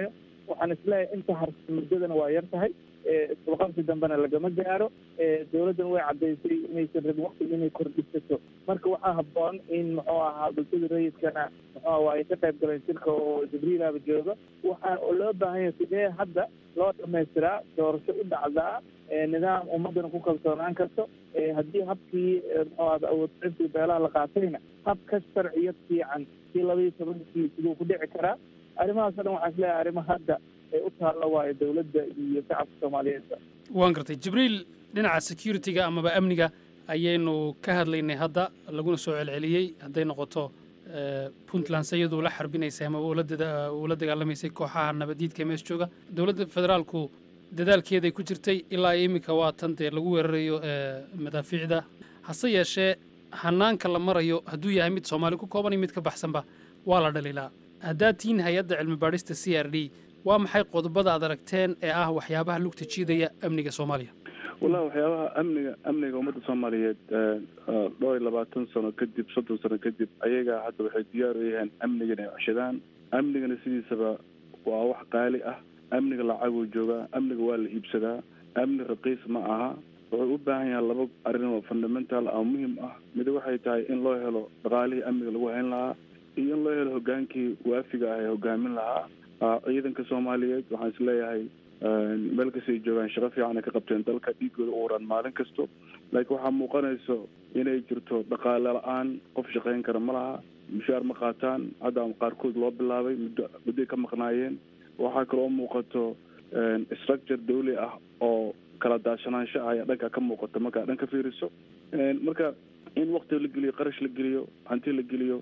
waxaan isleeyahay inta harsa muddadana waa yar tahay isbaqabsi dambena lagama gaaro dowladdan way caddaysay inaysan rabin waqtiga inay kordhisato marka waxaa habboon in muxuu ahaa bulshada rayidkana muxuu aha waa ay ka qayb galeen shirka oo jibriilaba jooga waxaa oo loo baahan yahay sidee hadda loo dhamaystiraa doorasho u dhacdaa nidaam ummadana ku kalsoonaan karto haddii habkii muxuu ahda awoodcintii beelaha la qaatayna hab ka sharciyad fiican kii labaiyo tobankii siduu ku dhici karaa arrimahaas o dhan waxaan isleeyahay arrimo hadda ay u taalla waayo dowladda iyo shacabka soomaaliyeed waan gartay jibriil dhinaca security-ga amaba amniga ayaynu ka hadlaynay hadda laguna soo celceliyey hadday noqoto puntland sayaduu la xarbinaysay ama ula dagaalamaysay kooxaha nabadiidka mees jooga dowladda federaalku dadaalkeeday ku jirtay ilaa iminka waa tan dee lagu weerarayo madaafiicda hase yeeshee hanaanka la marayo hadduu yahay mid soomaali ku kooban iyo mid ka baxsanba waa la dhaliilaa haddaad tihiin hay-adda cilmi baadhista c r d waa maxay qodobada aad aragteen ee ah waxyaabaha lugta jiidaya amniga soomaaliya wallahi waxyaabaha amniga amniga ummadda soomaaliyeed dhowr iyo labaatan sano kadib soddon sano kadib ayagaa hadda waxay diyaar u yahaan amniga inay ceshadaan amnigana sidiisaba waa wax qaali ah amniga lacaguu joogaa amniga waa la iibsadaa amni raqiis ma aha wuxuu u baahan yahay laba arrin oo fundamental ah muhim ah mid waxay tahay in loo helo dhaqaalihii amniga lagu hayn lahaa iyo in loo helo hogaankii waafiga ah ee hogaamin lahaa ciidanka soomaaliyeed waxaan is leeyahay meel kastay joogaan shaqo fiican ay ka qabteen dalka dhiigooda u waran maalin kasto laakiin waxaa muuqanayso inay jirto dhaqaale la-aan qof shaqayn kara ma laha mushaar ma qaataan hadda qaarkood loo bilaabay muddo muddoay ka maqnaayeen waxaa kaloo muuqato structure dawli ah oo kala daashanaansho ah ayaa dhanka ka muuqata markaa dhan ka fiiriso marka in wakti la geliyo qarash la geliyo hanti la geliyo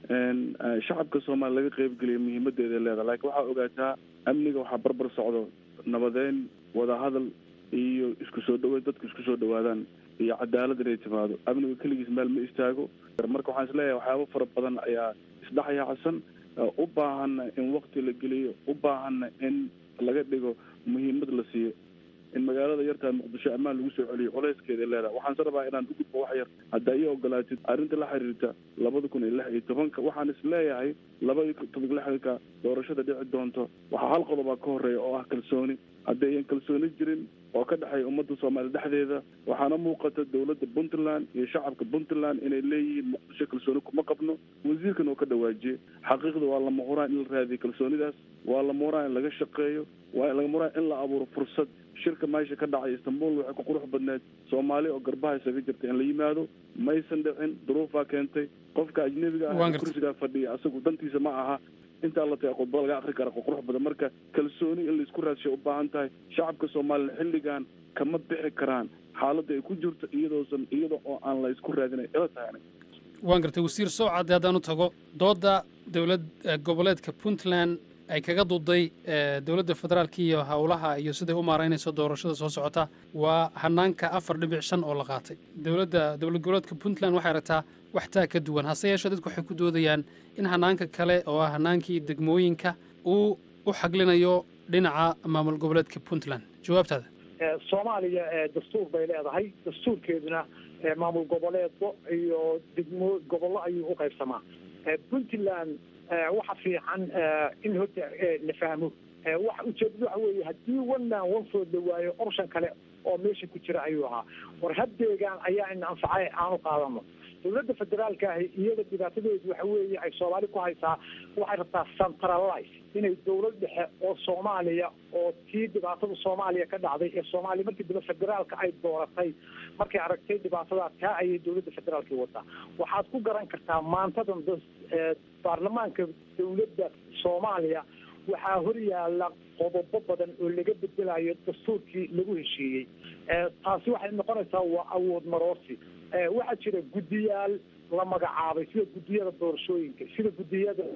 shacabka soomaaliya laga qeybgeliyo muhiimadeeda leedahay laakiin waxaa ogaataa amniga waxaa barbar socdo nabadeyn wadahadal iyo isku soo dhaweyn dadku isku soo dhawaadaan iyo cadaalad inay timaado amniga keligiis meel ma istaago marka waxaan isleeyahay waxyaabo fara badan ayaa isdhexyaacsan u baahana in wakti la geliyo u baahana in laga dhigo muhiimad la siiyo in magaalada yartaa muqdisho ammaan lagu soo celiyo colayskeeda leedahay waxaan se rabaa inaan u gudbo wax yar haddaa ii ogolaatid arrinta la xiriirta labada kun iyo lix iyo tobanka waxaan is leeyahay laba iyo toban lixdanka doorashada dhici doonto waxaa hal qodobaa ka horeeya oo ah kalsooni haddii ayan kalsooni jirin oo ka dhexeeya ummadda soomaaliya dhexdeeda waxaana muuqata dowladda puntland iyo shacabka puntland inay leeyihiin muqdisho kalsooni kuma qabno wasiirkan oo ka dhawaajiyey xaqiiqda waa lama huraan in la raadiyo kalsoonidaas waa lama huraan in laga shaqeeyo waa lama huraan in la abuuro fursad shirka meesha ka dhacay istanbul waxay ku qurux badneed soomaali oo garbaha isaga jirta in la yimaado maysan dhicin duruufaa keentay qofka ajnebiga ah ee kursigaa fadhiya asagu dantiisa ma aha intaa la taga khudbada laga akri kara qurux badan marka kalsooni in laisku raadshay u baahan tahay shacabka soomaaliya xilligan kama bixi karaan xaaladda ay ku jirto iyadoosan iyada oo aan la isku raadinay ila tahay waan gartay wasiir sowcadde haddaan u tago doodda dowlad goboleedka puntland ay kaga duuday dowladda federaalka iyo howlaha iyo siday u maaraynayso doorashada soo socota waa hanaanka afar dhibic shan oo la qaatay dowladda dowlad goboleedka puntland waxay aragtaa wax taa ka duwan hase yeeshee dadku waxay ku doodayaan in hanaanka kale oo ah hanaankii degmooyinka uu u xaglinayo dhinaca maamul goboleedka puntland jawaabtaada soomaaliya dastuur bay leedahay dastuurkeeduna maamul goboleedko iyo degmo gobollo ayuu u qaybsamaa puntland waxa fiican in horta la fahmo waxa ujeedadu waxa weeye haddii one man one food la waayo option kale oo meesha ku jira ayuu ahaa war haddeegaan ayaa ina anfacay aanu qaadano dowladda federaalka ahi iyada dhibaatadeedu waxa weeye ay soomaali ku haysaa waxay rabtaa centralize inay dowlad dhexe oo soomaaliya oo tii dhibaatada soomaaliya ka dhacday ee soomaaliya markii dambe federaalka ay dooratay markay aragtay dhibaatadaa taa ayay dowladda federaalka wadaa waxaad ku garan kartaa maantadan baarlamaanka dowladda soomaaliya waxaa hor yaala qodobo badan oo laga bedelayo dastuurkii lagu heshiiyey taasi waxay noqonaysaa waa awood maroosi waxaa jira guddiyaal la magacaabay sida guddiyada doorashooyinka sida guddiyada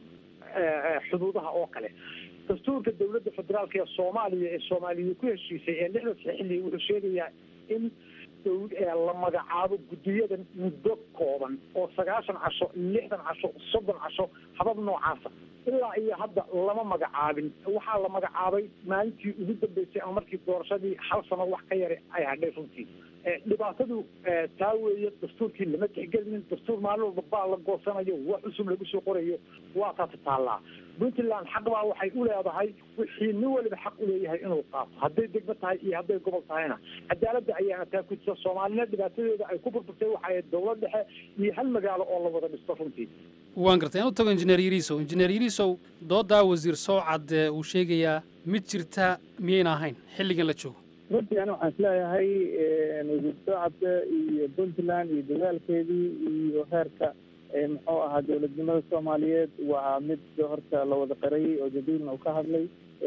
xuduudaha oo kale dastuurka dowladda federaalka ee soomaaliya ee soomaaliya ku heshiisay ee lixda xilli wuxuu sheegayaa in la magacaabo guddiyada muddo kooban oo sagaashan casho lixdan casho soddon casho habab noocaasa ilaa iyo hadda lama magacaabin waxaa la magacaabay maalintii ugu dambeysay ama markii doorashadii hal sano wax ka yara ay hadhay runtii dhibaatadu taa weeye dastuurkii lama tixgelinin dastuur maalin walba baa la goosanayo wax cusub lagu soo qorayo waa taasi taallaa puntland xaq baa waxay u leedahay wixii nin waliba xaq u leeyahay inuu qaato hadday degmo tahay iyo hadday gobol tahayna cadaaladda ayaana taa ku jirta soomaalina dhibaatadeeda ay ku burburtay waxay dowlad dhexe iyo hal magaalo oo la wada dhisto runtii waan gartay aan u tago injineer yariisow injineer yariisow doodaa wasiir sowcad uu sheegayaa mid jirta miyayna ahayn xilligan la joogo runtii ani waxaan isleeyahay wasiir socodka iyo puntland iyo dadaalkeedii iyo heerka muxuu ahaa dowladnimada soomaaliyeed waa mid horta la wada qarayay oo jadiilna uu ka hadlay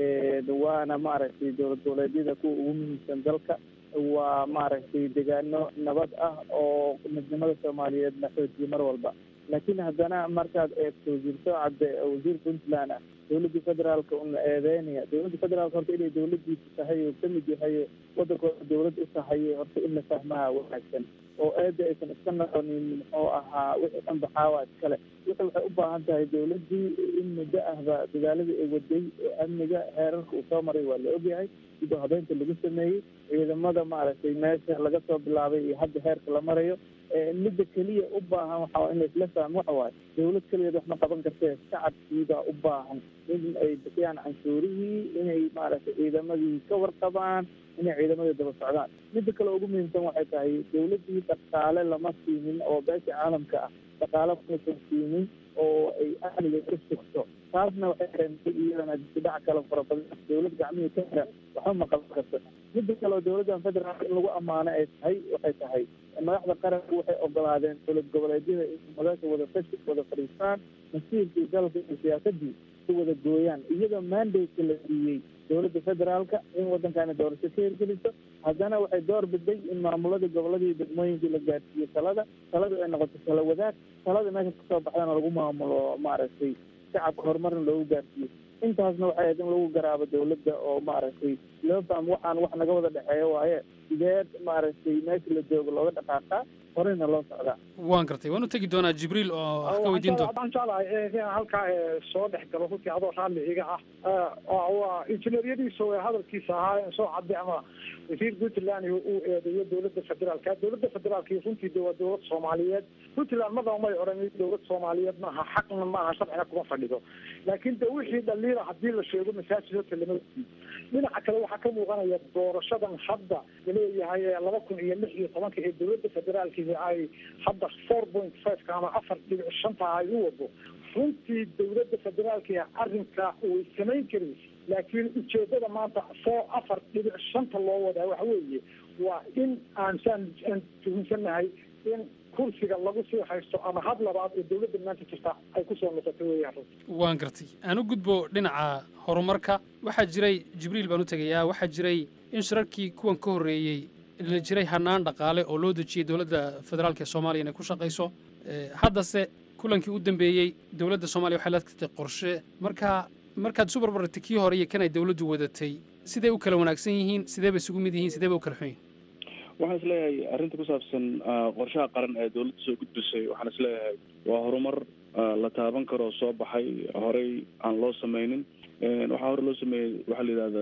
waana maaragtay dowlad goboleedyada kuwa ugu muhiimsan dalka waa maaragtay degaano nabad ah oo midnimada soomaaliyeed la xoojiyo mar walba laakiin haddana markaad eegto wasiir socodde wasiir puntland ah dowladda federaalka una eedeynaya dowladda federaalka horta inay dowladiisa tahay oo kamid yahay wadankooda dowlad u tahay horta in la fahmaha wanaagsan oo eeda aysan iska noqonin muxuu ahaa wixii dhan baxaawa iskale wixi waxay u baahan tahay dowladdii in muddo ahba dadaaladii ay waday oo amniga heerarka uu soo maray waa la ogyahay sidoo habeynta lagu sameeyey ciidamada maaragtay meesha laga soo bilaabay iyo hadda heerka la marayo midda keliya u baahan waxaa in laisla fahmo waxa waaye dowlad keligeed wax ma qaban kartee shacabkiibaa u baahan in ay bixiyaan canshuurihii inay maaragtay ciidamadii ka warqabaan inay ciidamadii daba socdaan midda kale ugu muhiimsan waxay tahay dowladdii dhaqaale lama siinin oo beesha caalamka ah dhaqaale masan siinin oo ay amniga ka sugto taasna waxay keentay iyadana dibdhac kale fara badan dowlad gacmihii ka xiran waxba ma qaban karto midda kale oo dowladdan federaalka in lagu ammaano ay tahay waxay tahay madaxda qaranka waxay ogolaadeen dowlad goboleedyada in madaasha wada fashi wada fadhiistaan masiirkii dalka iyo siyaasadii si wada gooyaan iyadoo mandate la siiyey dowladda federaalka in waddankaani doorasho ka hirgeliso haddana waxay door biday in maamuladii goboladii degmooyinkii la gaadhsiiyo talada taladu ay noqoto tala wadaag talada meesha kasoo baxdana lagu maamulo maaragtay shacabka horumarna loogu gaarsiiyo intaasna waxay ahayd in lagu garaabo dowladda oo maaragtay loo fahmo waxaan wax naga wada dhexeeyo waaye sideed maaragtay meesha la joogo looga dhaqaaqaa horeyna loo socdaa waan gartay waan u tegi doonaa jibriil oo wax ka weydiin doona waxaan jeclahay inaan halkaa soo dhex galo runtii adoo raalli iga ah waa injineeryadiisa ee hadalkiisa ahaa soo cadde ama wasiir puntland uu eedeeyo dowladda federaalka dowladda federaalka runtii de waa dowlad soomaaliyeed puntland madaba may odhan dowlad soomaaliyeed maaha xaqna maaha sharcina kuma fadhido laakiin de wixii dhaliila hadii la sheego masaajid horta lama dhinaca kale waxaa ka muuqanaya doorashadan hadda laleeyahay laba kun iyo lix iyo tobanka ee dowladda federaalki ay hadda four point fiveka ama afar dhibic shanta ay u wado runtii dowladda federaalka arrinka way samayn karin laakiin ujeedada maanta four afar dhibic shanta loo wadaa waxa weeye waa in aan saan aan tuhunsannahay in kursiga lagu sii haysto ama had labaad oo dowladda maanta jirta ay kusoo noqoto weeyaan runtii waan gartay aan u gudbo dhinaca horumarka waxaa jiray jibriil baan u tegayaa waxaa jiray in shirarkii kuwan ka horreeyey la jiray hanaan dhaqaale oo loo dejiyey dowladda federaalka ee soomaaliya inay ku shaqayso haddase kulankii u dambeeyey dowladda soomaaliya waxay la tagtay qorshe marka markaad isu barbartay kii hore iyo kan ay dowladdu wadatay siday u kala wanaagsan yihiin sidee bay isugu mid yihiin sidee bay u kala xun yihiin waxaan isleeyahay arrinta ku saabsan qorshaha qaran ee dowladda soo gudbisay waxaan isleeyahay waa horumar la taaban karoo soo baxay horey aan loo sameynin waxaa hore loo sameeyey waxaa la yidhahda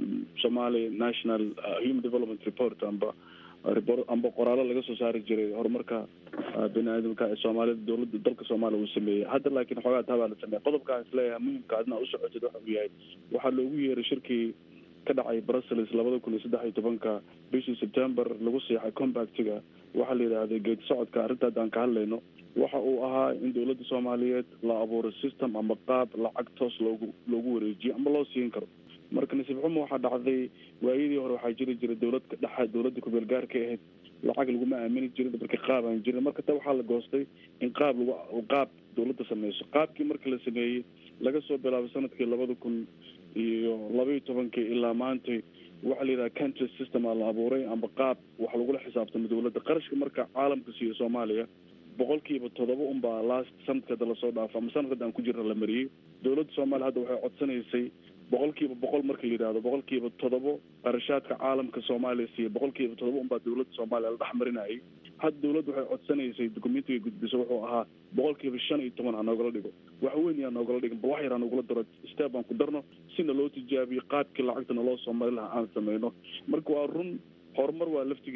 somali national human development report amba report amba qoraallo laga soo saari jiray horumarka bini aadamka ee soomaalida dowladda dalka soomaaliya uu sameeyey hadda laakiin xoogaa taabaa la sameeyay qodobkaan isleeyahay muhimka adna u socotid waxa uu yahay waxaa loogu yeeray shirkii ka dhacay brussels labada kun iyo saddex iyo tobanka bishii september lagu siixay compactiga waxaa la yidhaahday geedi socodka arrinta haddaan ka hadlayno waxa uu ahaa in dowladda soomaaliyeed la abuuro system ama qaab lacag toos loogu loogu wareejiyo ama loo siin karo marka nasiib xumo waxaa dhacday waayadii hore waxaa jiri jiray dowlad dhexa dowladda kubeel gaarka ahayd lacag laguma aamini jirin marka qaab aan jirin marka ta waxaa la goostay in qaab lagu qaab dowladda sameyso qaabkii marka la sameeyey laga soo bilaabo sanadkii labada kun iyo labaiyo tobankii ilaa maantay waxaa la yidhaha country system aa la abuuray amba qaab wax lagula xisaabtamo dowladda qarashka marka caalamka siiyo soomaaliya boqolkiiba toddoba unbaa last sanadka hadda lasoo dhaafo ama sanadka hadda aan ku jirna la mariyey dowladda soomaaliya hadda waxay codsanaysay boqolkiiba boqol marka la yidhahdo boqolkiiba toddobo qarashaadka caalamka soomaaliya siiya boqolkiiba toddoba unbaa dowladda soomaaliya la dhexmarinayay hadda dowladda waxay codsanaysay dokumentiga gudbiso wuxuu ahaa boqolkiiba shan iyo toban ha noogala dhigo wax weyn yaa noogala dhigin bal wax yar ha noogula daro step aan ku darno sina loo tijaabiyo qaabkii lacagta naloo soo mari lahaa aan sameyno marka waa run horumar waa laftigeeda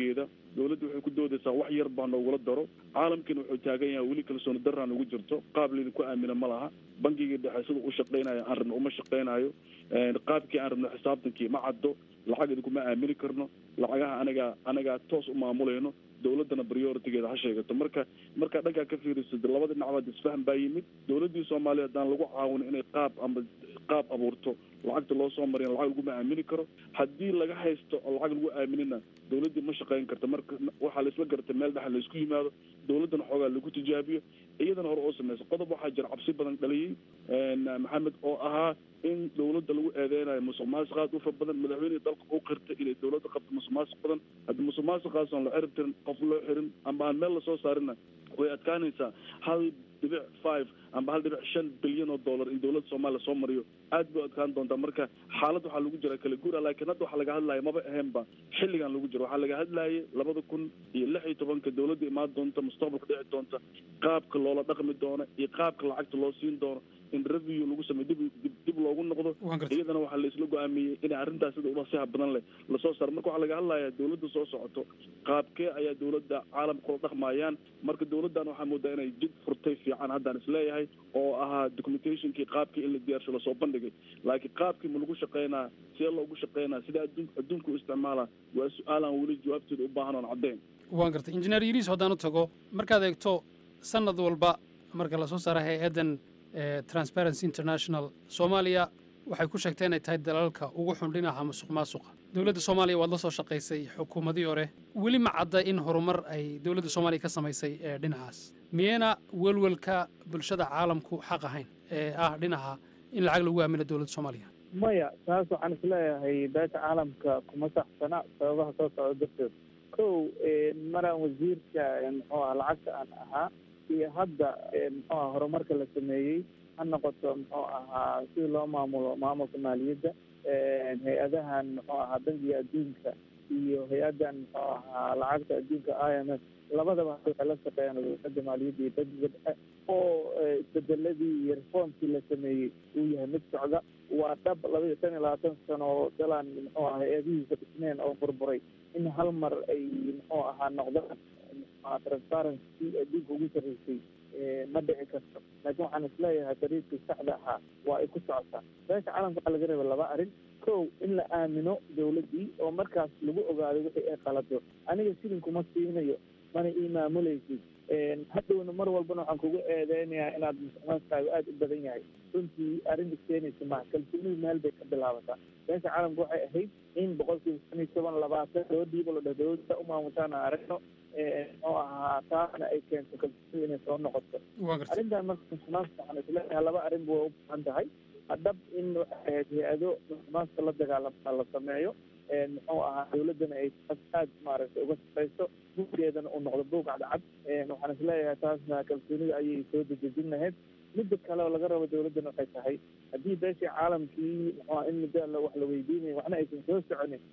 dowladda waxay ku doodaysaa wax yar baa noogula daro caalamkiina wuxuu taagan yahay weli kalsooni daraan ugu jirto qaab laydinku aamina ma laha bangigii dhexe sida u shaqaynayo aan rabno uma shaqaynayo qaabkii aan rabno xisaabtankii ma caddo lacag idinkuma aamini karno lacagaha anagaa anagaa toos u maamulayno dowladdana prioritigeeda ha sheegato marka markaa dhankaa ka fiirisid labada dhinacbaad isfahan baa yimid dowladdii soomaaliya haddaan lagu caawino inay qaab amba qaab abuurto lacagta loo soo mariyan lacag laguma aamini karo haddii laga haysto oo lacag lagu aaminina dowladdii ma shaqayn karta marka waxaa laisla garta meel dhexa laisku yimaado dowladdana xoogaa lagu tijaabiyo iyadana hore oo samaysa qodob waxaa jira cabsi badan dhaliyey maxamed oo ahaa in dowladda lagu eedeynayo musuq maasuq aad u fara badan madaxweynihii dalka u qirtay inay dowladda qabto musuq maasuq badan haddii musuq maasuqaas aan la cirib tirin qof loo xirin amba aan meel lasoo saarina way adkaanaysaa hal dhibic five amba hal dhibic shan bilyan oo dollar in dowladda soomaaliya soo mariyo aad bay u adkaan doontaa marka xaalad waxaa lagu jira kala guura laakiin hadda waxaa laga hadlaya maba ahaynba xilligan lagu jiro waxaa laga hadlayay labada kun iyo lix iyo tobanka dowladda imaan doonta mustaqbalka dhici doonta qaabka loola dhaqmi doono iyo qaabka lacagta loo siin doono in review lagu sameyo dib dib dib loogu noqdo iyadana waxaa la isla go-aamiyey inay arrintaas sida ulasiha badan leh lasoo saaro marka waxaa laga hadlayaa dowladda soo socoto qaabkee ayaa dowladda caalamka kula dhaqmayaan marka dowladdan waxaa moodaa inay jid furtay fiican haddaan isleeyahay oo ahaa documentationkii qaabkii in la diyaarsho lasoo bandhigay laakiin qaabkii ma lagu shaqeynaa sidee loogu shaqeynaa sidee adduun adduunka u isticmaalaa waa su-aalaan weli jawaabteeda u baahan oon caddeyn waan gartay injineer yiriis haddaan u tago markaad eegto sanad walba marka lasoo saara hay-addan transparency international soomaaliya waxay ku sheegtay inay tahay dalalka ugu xun dhinaca musuq maasuqa dowladda soomaaliya waad la soo shaqaysay xukuumadii hore weli ma cadda in horumar ay dowladda soomaaliya ka samaysay ee dhinacaas miyayna welwelka bulshada caalamku xaq ahayn ee ah dhinaca in lacag lagu aamino dowladda soomaaliya maya taas waxaan isleeyahay beesha caalamka kuma saxsana sababaha soo socda darteed kow maraan wasiirka muxuu ah lacagta aan ahaa iyo hadda muxuu aha horumarka la sameeyey ha noqoto muxuu ahaa si loo maamulo maamulka maaliyadda hay-adahan muxuu ahaa bangiga adduunka iyo hay-addan muxuu ahaa lacagta adduunka i m f labadaba waxay la shaqeeyaan wasaaradda maaliyadda iyo bangiga dhexe oo isbedeladii iyo reformkii la sameeyey uu yahay mid socda waa dhab laba iyo tan iyo labaatan sano oo dalaan muxuu aha hay-adihiisa dhisneen oo burburay in hal mar ay muxuu ahaa noqdaan transparency adduunka ugu sarreysay ma dhici karto laakiin waxaan isleeyahay dariiqii saxda ahaa waa ay ku socotaa beesha caalamka waxaa laga reeba laba arrin kow in la aamino dowladdii oo markaas lagu ogaado wixii ay qalado aniga sidin kuma siinayo mana ii maamulaysid hadhowna mar walbana waxaan kugu eedeynayaa inaad musuqmaasuqaagu aada u badan yahay runtii arrin iskeenaysa maha kalsoonidu meel bay ka bilaabataa beesha caalamka waxay ahayd in boqolkiiba shan iyo toban labaatan loo dhiibo la dheh dowladda u maamushaan aan aragno muxuu ahaa taasna ay keento kalsoonidu inay soo noqoto arrintan marka musuqmaasuqa waxaan isleeyahay laba arrinba way u baahan tahay hadhab in waxay ahayd hay-ado musuqmaasuqa la dagaalama la sameeyo muxuu ahaa dowladdana ay aad maaragtay uga shaqayso buuggeedana uu noqdo buug cadcad waxaan isleeyahay taasna kalsoonida ayay soo dejejin lahayd midda kale oo laga rabo dowladdana waxay tahay haddii beeshii caalamkii muxuuha in muddo alla wax la weydiinayo waxna aysan soo soconin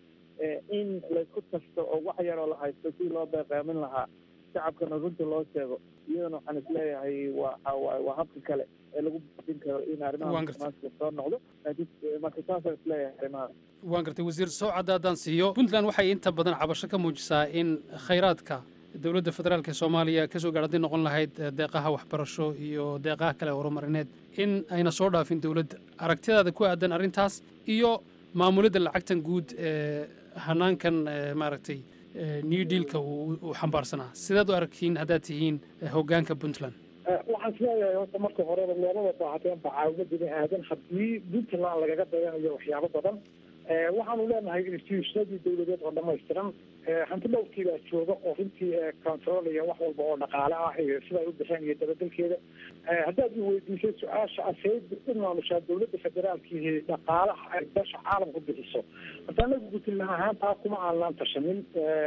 in laysku tashto oo wax yaroo la haysto si loo beeqaamin lahaa shacabkana runta loo sheego iyadana waxaan isleeyahay waxa waaye waa habka kale ee lagu bafin karo in arrimaha musuqmaasuqa soo noqdo laakiin marka saasaan isleeyahay arrimaha waan gartay wasiir sowcadda haddaan siiyo puntland waxay inta badan cabasho ka muujisaa in khayraadka dowladda federaalk ee soomaaliya kasoo gaar hadday noqon lahayd deeqaha waxbarasho iyo deeqaha kale horumarineed in ayna soo dhaafin dowladda aragtidaada ku aadan arrintaas iyo maamulidda lacagtan guud ee hanaankan maaragtay new dealka uu xambaarsanaa sidaad u arkiin haddaad tihiin hoggaanka puntland waxaan isleeyahay horta marka horeba loomada baahateen bacaawimo bini aadan haddii puntland lagaga dayanayo waxyaabo badan waxaanu leenahay institutionadii dowladeed oo dhamaystiran hanti dhowrkii baa jooga oo runtii controlaya wax walba oo dhaqaale ah iyo sida ay u bixeen iyo dabadelkeeda haddaad i weydiisay su-aasha aseyd u maamushaa dowladda federaalkiihi dhaqaalaha ay beesha caalamku bixiso horta anagu puntland ahaan taa kuma aanaan tashanin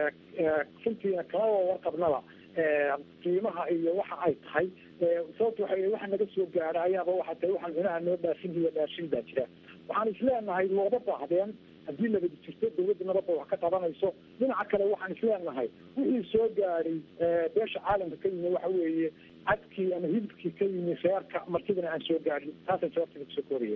runtiina kama warqabnaba qiimaha iyo waxa ay tahay sababta waxa waxa naga soo gaara ayaaba waxa tahay waxaan cunaha noo dhaafin iyo dhaashin baa jira waxaan isleenahay looga baahdeen haddii nabadi jirto dowladda nabadda wax ka qabanayso dhinaca kale waxaan isleenahay wixii soo gaaray beesha caalamka ka yimi waxa weeye cadkii ama hilibkii ka yimi reerka martidana aan soo gaarin taasaan jawaabtada kusoo koobaya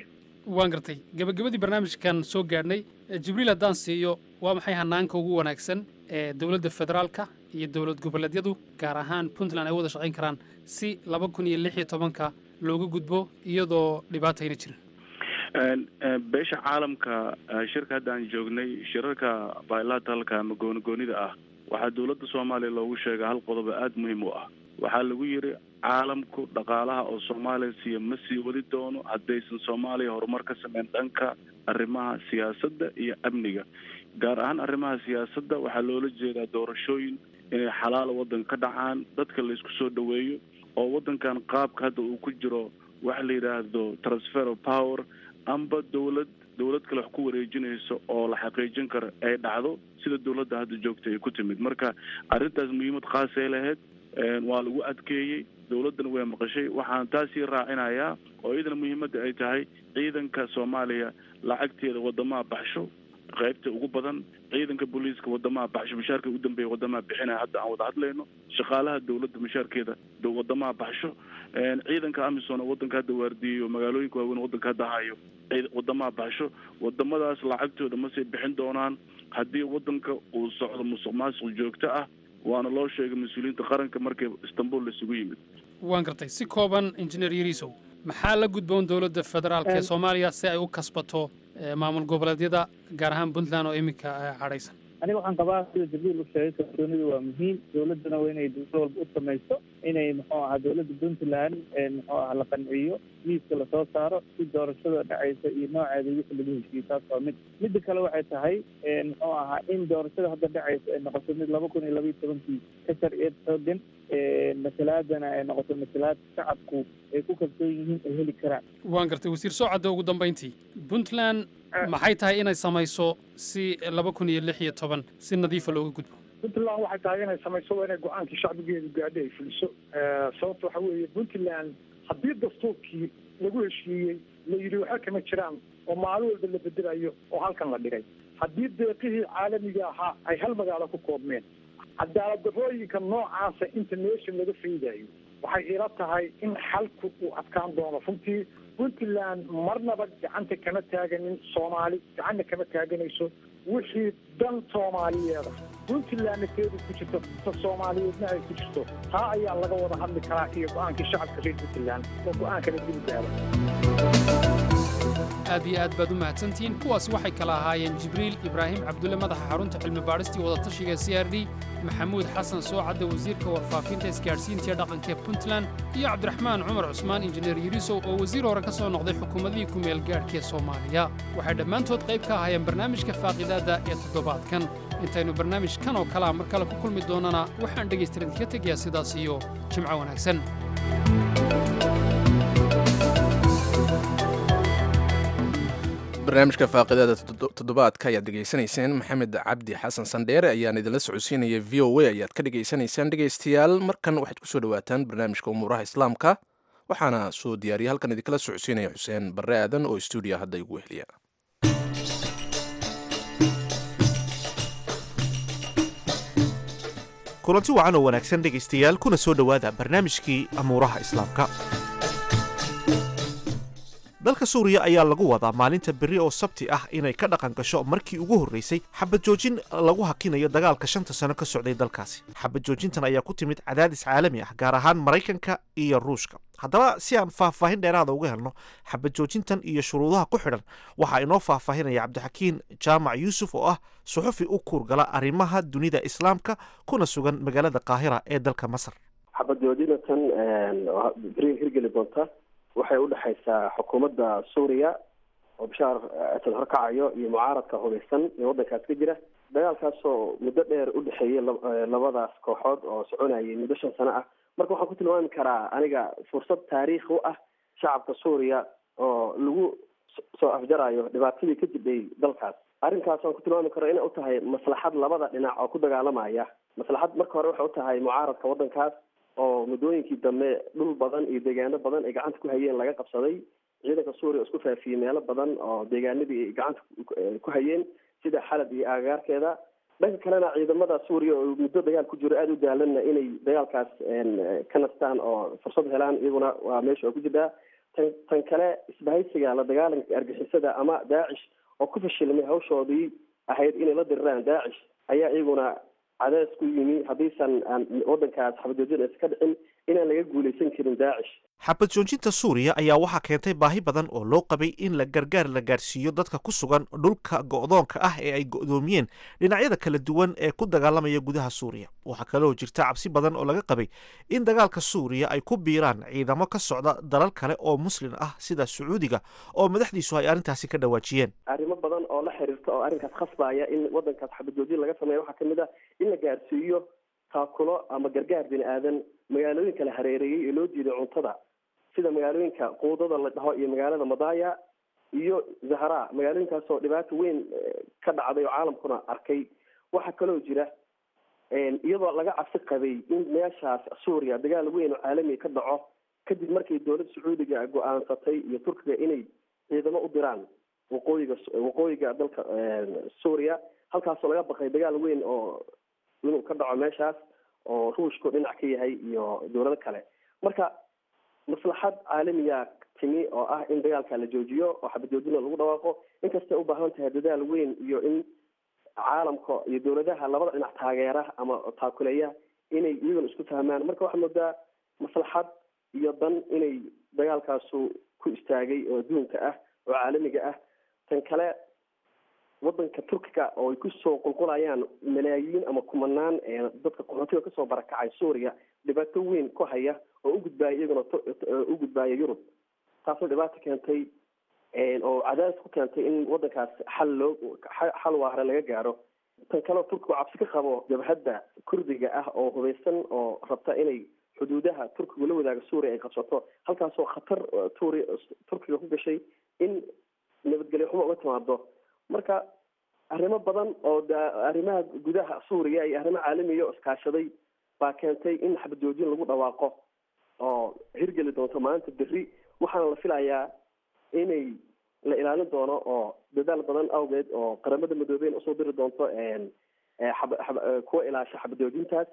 waan gartay gabagabadii barnaamijkan soo gaadhnay Eh, jibriil haddaan siiyo waa maxay hanaanka ugu wanaagsan ee dowladda federaalka iyo dowlad goboleedyadu gaar ahaan puntland ay wada shaqayn karaan si laba kun iyo lix iyo tobanka looga gudbo iyadoo dhibaatayna jirin Een, een, beesha caalamka eh, shirka hadda aan joognay shirarka bilateralka ama goonigoonida ah waxaa dowladda soomaaliya loogu sheegay hal qodob oo aada muhiim u ah waxaa lagu yiri caalamku dhaqaalaha oo soomaaliya siiya ma sii wadi doono haddaysan soomaaliya horumar ka sameyn dhanka arrimaha siyaasadda iyo amniga gaar ahaan arrimaha siyaasadda waxaa loola jeedaa doorashooyin inay xalaal waddanka ka dhacaan dadka la isku soo dhoweeyo oo waddankan qaabka hadda uu ku jiro waxa la yidhaahdo transfer of power amba dowlad dowlad kale wax ku wareejinayso oo la xaqiijin karo ay dhacdo sida dowladda hadda joogta ay ku timid marka arrintaas muhiimad khaasay lahayd een, waa lagu adkeeyey dowladdana way maqashay waxaan taasii raacinayaa oo iyadana muhiimadda ay tahay ciidanka soomaaliya lacagteeda wadamaha baxsho qaybta ugu badan ciidanka booliiska wadamaha baxsho mushaarka ugu dambeeya wadamaha bixinaya hadda aan wada hadlayno shaqaalaha dowladda mushaarkeeda do- wadamaha baxsho een, ciidanka amisom oo wadanka hadda waardiyeyo magaalooyinka waaweyn wadanka hadda hayo ciid- wadamaha baxsho wadamadaas lacagtooda ma sii bixin doonaan haddii wadanka uu socdo musuq maasuq joogto ah waana loo sheegay mas-uuliyiinta qaranka markii istanbul laisugu yimid waan gartay si kooban injineer yariisow maxaa la gudboon dowladda federaalka ee Een- soomaaliya si ay u kasbato eh, maamul goboleedyada gaar ahaan puntland oo iminka eh, cadhaysan aniga waxaan qabaa sida jibriil u sheegay kalsoonidu waa muhiim dowladdana waa inay dowlad walba u samayso inay muxuu ahaa dowladda puntland ee muxuu ahaa la qanciyo miiska lasoo saaro si doorashada dhacaysa iyo nooceeda wixii lagu heshiiyey taas waa mid midda kale waxay tahay een, muxuu ahaa in doorashada hadda dhacaysa ay noqoto mid laba kun iyo laba iyo tobankii ka sharciyeed xoogan een, matalaadana ay noqoto matalaad shacabku ay ku kalsoon yihiin ay heli karaan waan gartay wasiir soocadda ugu dambayntii puntland maxay tahay inay samayso si laba kun iyo lix iyo toban si nadiifa looga gudbo puntland waxay tahay inay samayso waa inay go-aankii shacbigeedu gaadhay ay fuliso Eh, sababta waxa weeye puntland haddii dastuurkii lagu heshiiyey la yidhi waxa kama jiraan oo maalin walba la bedelayo oo halkan la dhigay haddii deeqihii caalamiga ahaa ay hal magaalo ku koobmeen cadaalad darrooyinka noocaasa inta meesha laga faydayo waxay ila tahay in xalku uu adkaan doono runtii puntland marnaba gacanta kama taaganin soomaali gacanna kama taaganayso wixii dan soomaaliyeeda puntlandna teedu ku jirto ta soomaaliyeedna ay ku jirto taa ayaa laga wada hadli karaa iyo go-aankii shacabka reer puntland oo go-aankana dib gaaro aad iyo aad baad u mahadsantihiin kuwaasi waxay kala ahaayeen jibriil ibraahim cabdulle madaxa xarunta cilmi baadhistii wadatashiga ee c r d maxamuud xasan soocadda wasiirka warfaafinta isgaadhsiinta ee dhaqanka ee puntland iyo cabdiraxmaan cumar cusmaan injineer yirisow oo wasiir hore ka soo noqday xukuumadihii ku meel gaadhka ee soomaaliya waxay dhammaantood qayb ka ahaayeen barnaamijka faaqidaadda ee toddobaadkan intaynu barnaamijkan oo kalea mar kale ku kulmi doonana waxaan dhegaystaran idinka tegayaa sidaas iyo jimco wanaagsan barnaamijka faaqidaada toddobaadka ayaad dhegaysanayseen maxamed cabdi xasan sandheere ayaan idinla socodsiinaya v o a ayaad ka dhegaysanaysaan dhegaystayaal markan waxaad kusoo dhawaataan barnaamijka umuuraha islaamka waxaana soo diyaariya halkan idinkala socodsiinaya xuseen barre aadan oo stuudiya hadda igu wehliya kulanti wacan oo wanaagsan dhegaystayaal kuna soo dhowaada barnaamijkii amuuraha islaamka dalka suuriya ayaa lagu wadaa maalinta berri oo sabti ah inay ka dhaqan gasho markii ugu horreysay xabad joojin lagu hakinayo dagaalka shanta sano ka socday dalkaasi xabad joojintan ayaa ku timid cadaadis caalami ah gaar ahaan maraykanka iyo ruushka haddaba si aan faahfaahin dheeraada uga helno xabad joojintan iyo shuruudaha ku xidhan waxaa inoo faahfaahinaya cabdixakiin jaamac yuusuf oo ah suxufi u kuurgala arrimaha dunida islaamka kuna sugan magaalada qaahira ee dalka masar xabad joojinatan beriga hirgeli doonta waxay u dhexaysaa xukuumadda suuriya oo bashaar asad horkacayo iyo mucaaradka hubeysan ee waddankaas ka jira dagaalkaasoo muddo dheer u dhexeeyay labadaas kooxood oo soconayay muddo shan sano ah marka waxaan ku tilmaami karaa aniga fursad taariikhi u ah shacabka suuriya oo lagu soo afjarayo dhibaatadii ka jidhay dalkaas arrinkaas waan ku tilmaami karo inay u tahay maslaxad labada dhinac oo ku dagaalamaya maslaxad marka hore waxay u tahay mucaaradka waddankaas oo muddooyinkii dambe dhul badan iyo deegaano badan ay gacanta ku hayeen laga qabsaday ciidanka suuriya oo isku faafiyey meelo badan oo deegaanadii ay gacanta ku hayeen sida xalab iyo aagaarkeeda dhanka kalena ciidamada suuriya oo muddo dagaal ku jiro aada u daalanna inay dagaalkaas ka nastaan oo fursad helaan iyaguna waa meesha oo ku jirtaa tan tan kale isbahaysiga la dagaalanka argixisada ama daacish oo ku fashilmay hawshoodii ahayd inay la diriraan daacish ayaa iyaguna cadays ku yimi haddiisan aan wadankaas xabajoojin aysan ka dhicin inaan laga guuleysan karin daacish xabad joojinta suuriya ayaa waxaa keentay baahi badan oo loo qabay in la gargaar la gaarsiiyo dadka ku sugan dhulka go'doonka ah ee ay go'doomiyeen dhinacyada kala duwan ee ku dagaalamaya gudaha suuriya waxaa kaloo jirta cabsi badan oo laga qabay in dagaalka suuriya ay ku biiraan ciidamo ka socda dalal kale oo muslin ah sida sacuudiga oo madaxdiisu ay arrintaasi ka dhawaajiyeen arrimo badan oo la xiriirta oo arrinkaas khasbaya in wadankaas xabajoojin laga sameeya waxaa kamid ah in la gaarsiiyo taakulo ama gargaar bini aadan magaalooyinka la hareereeyey ee loo diiday cuntada sida magaalooyinka quudada la dhaho iyo magaalada madaya iyo zahra magaalooyinkaasoo dhibaato weyn ka dhacday oo caalamkuna arkay waxaa kaloo jira iyadoo laga cabsi qabay in meeshaas suuriya dagaal weyn oo caalamiga ka dhaco kadib markii dowladda sacuudiga go-aansatay iyo turkiga inay ciidamo u diraan waqooyiga waqooyiga dalka suuriya halkaasoo laga baqay dagaal weyn oo inuu ka dhaco meeshaas oo ruushku dhinac ka yahay iyo dowlado kale marka maslaxad caalamiya timi oo ah in dagaalka la joojiyo oo xabajoojina lagu dhawaaqo inkastay u baahan tahay dadaal weyn iyo in caalamka iyo dowladaha labada dhinac taageera ama taakuleeya inay iyaguna isku fahmaan marka waxaa moodaa maslaxad iyo dan inay dagaalkaasu ku istaagay oo adduunka ah oo caalamiga ah tan kale wadanka turkiga oo ay kusoo qulqulayaan malaayiin ama kumanaan dadka qaxootiga kasoo barakacay suuriya dhibaato weyn ku haya oo u gudbaaya iyaguna u gudbaaya yurub taasoo dhibaato keentay oo cadaadis ku keentay in wadankaas xal loo xal waare laga gaaro tan kaleo turkigu cabsi ka qabo jabhadda kurdiga ah oo hubeysan oo rabta inay xuduudaha turkigu la wadaaga suuriya ay qabsato halkaasoo khatar turi turkiga ku gashay in nabadgelyo xumo uga timaado marka arrimo badan oo arrimaha gudaha suuriya iyo arrimo caalamiya oo iskaashaday baa keentay in xabajoojin lagu dhawaaqo oo hirgeli doonto maalinta berri waxaana la filayaa inay la ilaalin doono oo dadaal badan awgeed oo qaramada midoobeen usoo diri doonto kuwa ilaasha xabajoojintaas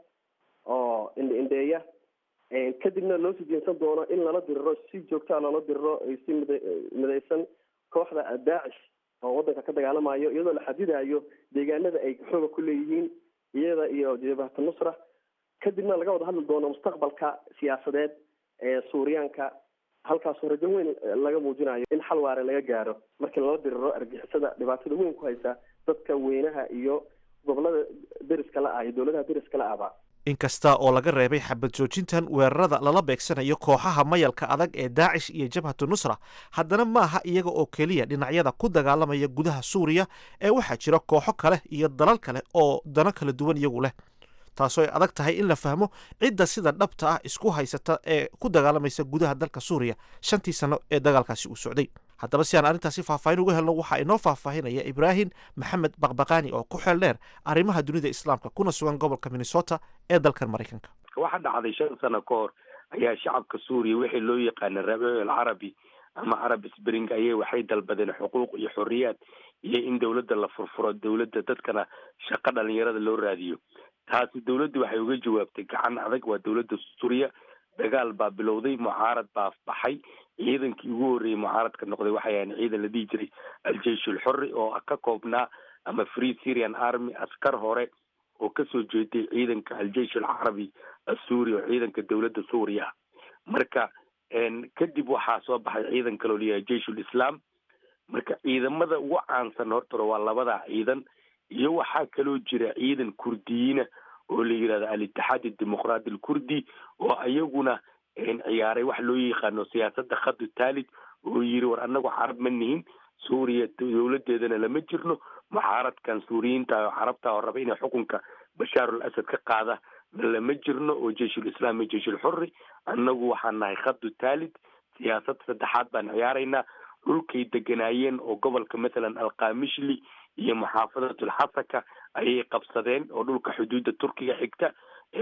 oo indhe indheeya kadibna loo sii jeensan doono in lala diriro si joogtaa loola diriro si mid midaysan kooxda daacish oo wadanka ka dagaalamayo iyadoo la xadidayo deegaanada ay xooga ku leeyihiin iyada iyo jabhata nusra kadibna laga wada hadli doono mustaqbalka siyaasadeed ee suuriyaanka halkaasoo rajo weyn laga muujinayo in xal waare laga gaaro markii lala diriro argixisada dhibaatada weyn ku haysa dadka weynaha iyo gobolada deriska la ah iyo dowladaha deriska la ahba inkasta oo laga reebay xabad joojintan weerarada lala beegsanayo kooxaha mayalka adag ee daacish iyo jabhatu nusra haddana maaha iyaga oo keliya dhinacyada ku dagaalamaya gudaha suuriya ee waxaa jira kooxo kale iyo dalal kale oo dano kala duwan iyagu leh taasoo ay adag tahay in la fahmo cidda sida dhabta ah isku haysata ee ku dagaalamaysa gudaha dalka suuriya shantii sano ee dagaalkaasi uu socday haddaba si aan arrintaasi faahfaahin uga helno waxaa inoo faahfaahinaya ibraahim maxamed baqbaqaani oo ku xeel dheer arrimaha dunida islaamka kuna sugan gobolka minnesota ee dalkan maraykanka waxaa dhacday shan sano ka hor ayaa shacabka suuriya wixii loo yaqaana rabiic alcarabi ama carab spring ayay waxay dalbadeen xuquuq iyo xorriyaad iyo in dowladda la furfuro dowladda dadkana shaqo dhalinyarada loo raadiyo taasi dowladdu waxay uga jawaabtay gacan adag waa dowladda suuriya dagaal baa bilowday mucaarad baa baxay ciidankii ugu horreeyey mucaaradka noqday waxay ahayn ciidan la dhihi jiray al-jeish ulxorri oo ka koobnaa ama free syrian army askar hore oo kasoo jeeday ciidanka al-jeish alcarabi assuuri oo ciidanka dowladda suuriya ah marka kadib waxaa soo baxay ciidan kaloo layahay jeish ulislaam marka ciidamada ugu caansan hortore waa labada ciidan iyo waxaa kaloo jira ciidan kurdiyiina oo la yidhahdo al-itixaad adimoqraati alkurdi oo ayaguna ciyaaray wax loo yaqaano siyaasadda khadu taalid oo yiri war annagu carab ma nihin suuriya dowladeedana lama jirno mucaaradkan suuriyiinta oo carabta oo raba inay xukunka bashaarul asad ka qaada lama jirno oo jeishul islaam iyo jeish ulxurri annagu waxaan nahay khadu taalid siyaasad saddexaad baan ciyaaraynaa dhulkay deganaayeen oo gobolka mathalan alkamishli iyo muxaafadatul xasaka ayay qabsadeen oo dhulka xuduudda turkiga xigta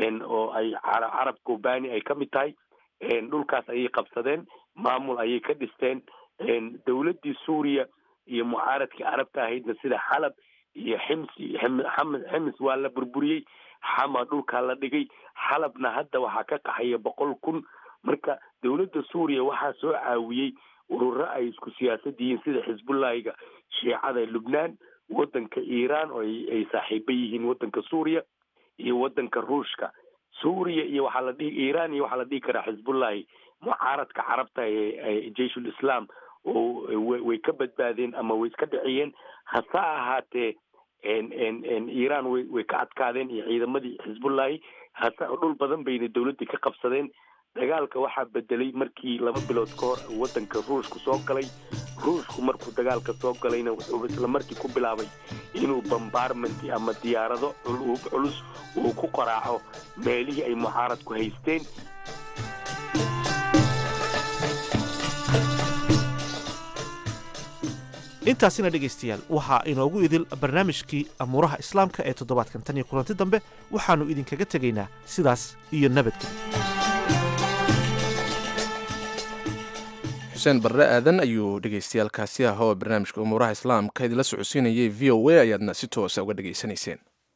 oo ay carab kobani ay ka mid tahay dhulkaas ayay qabsadeen maamul ayay ka dhisteen dowladdii suuriya iyo mucaaradkii carabta ahaydna sida xalab iyo xims xims waa la burburiyey xama dhulkaa la dhigay xalabna hadda waxaa ka qaxaya boqol kun marka dowladda suuriya waxaa soo caawiyey ururo ay isku siyaasad yihiin sida xisbullahiga shiicada lubnaan waddanka iiraan oo ay saaxiibo yihiin waddanka suuriya iyo waddanka ruushka suuriya iyo waxaa la dhihi iiraan iyo waxaa la dhihi karaa xisbullahi mucaaradka carabta ee jeyshul islam oo way ka badbaadeen ama way iska dhiciyeen hase ahaatee iiraan way way ka adkaadeen iyo ciidamadii xisbullahi hase dhul badan bayna dowladdii ka qabsadeen dagaalka waxaa bedelay markii laba bilood ka hor waddanka ruushku soo galay ruushku markuu dagaalka soo galayna wuxuu isla markii ku bilaabay inuu bombarment ama diyaarado culus uu ku qaraaco meelihii ay mucaaradku haysteen intaasina dhegaystayaal waxaa inoogu idil barnaamijkii amuuraha islaamka ee toddobaadkan tan iyo kulanti dambe waxaannu idinkaga tegaynaa sidaas iyo nabadgelyo xuseen barre aadan ayuu dhegaystayaalkaasi ah oo barnaamijka umuuraha islaamka idinla socodsiinayay v o a ayaadna si toosa uga dhegaysanayseen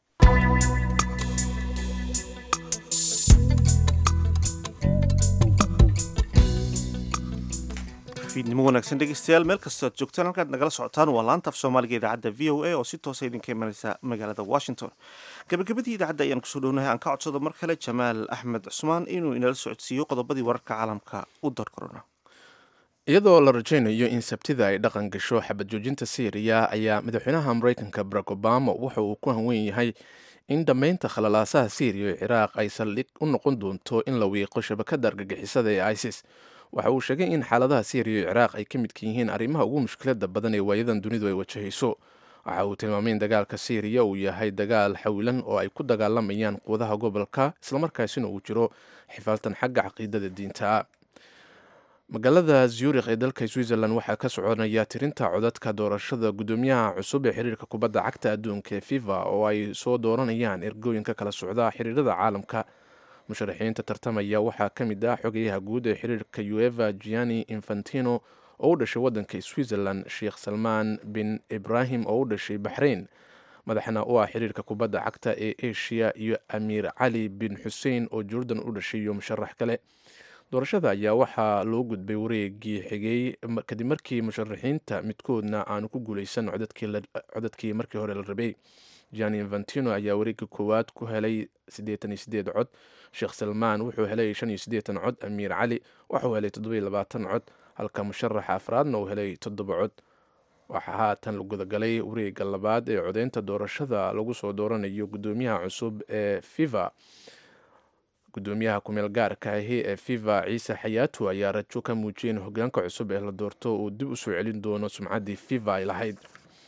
fiidnimo wanaagsan dhegeystayaal meel kastoo aad joogtaan halkaad nagala socotaan waa laanta af soomaaliga idaacadda v o a oo si toosa idinka imanaysa magaalada washington gabagabadii idaacadda ayaan kusoo dhownahay aan ka codsado mar kale jamaal axmed cusmaan inuu inala socodsiiyo qodobadii wararka caalamka u darkorona iyadoo la rajaynayo in sabtida ay dhaqan gasho xabad joojinta syriya ayaa madaxweynaha maraykanka barack obama waxa uu ku hanweyn yahay in dhammaynta khalalaasaha syriya ee ciraaq ay saldhig u noqon doonto in la wiiqo shabakada argagixisada ee isis waxa uu sheegay in xaaladaha syriya iyo ciraaq ay ka midka yihiin arrimaha ugu mushkilada badan ee waayadan dunidu ay wajahayso waxa uu tilmaamay in dagaalka syriya uu yahay dagaal xawilan oo ay ku dagaalamayaan quwadaha gobolka islamarkaasina uu jiro xifaaltan xagga caqiidada diinta magaalada zurikh ee dalka switzerland waxaa ka soconaya tirinta codadka doorashada guddoomiyaha cusub ee xiriirka kubadda cagta adduunka ee fifa oo ay soo dooranayaan ergooyinka kala socda xiriirada caalamka musharaxiinta tartamaya waxaa ka mid ah xogayaha guud ee xiriirka ueva gianni infantino oo u dhashay waddanka switzerland sheekh salmaan bin ibrahim oo u dhashay baxrain madaxna u ah xiriirka kubadda cagta ee asia iyo amiir cali bin xussein oo jordan u dhashay iyo musharax kale doorashada ayaa waxaa loo gudbay wareegii xigay kadib markii musharaxiinta midkoodna aanu ku guuleysan codadkii markii hore la rabay gianni infantino ayaa wareegga koowaad ku helay siddeetan iyo sideed cod sheekh salmaan wuxuu helay shan iyo siddeetan cod amiir cali waxuu helay toddoba iyo labaatan cod halka musharaxa afraadna uu helay toddoba cod waxaa haatan la gudagalay wareegga labaad ee codeynta doorashada lagu soo dooranayo guddoomiyaha cusub ee fifa gudoomiyaha kumeel gaarka ahi ee fifa ciise xayaatu ayaa rajo ka muujiyay in hogaanka cusub ee la doorto uu dib u soo celin doono sumcaddii fifa ay lahayd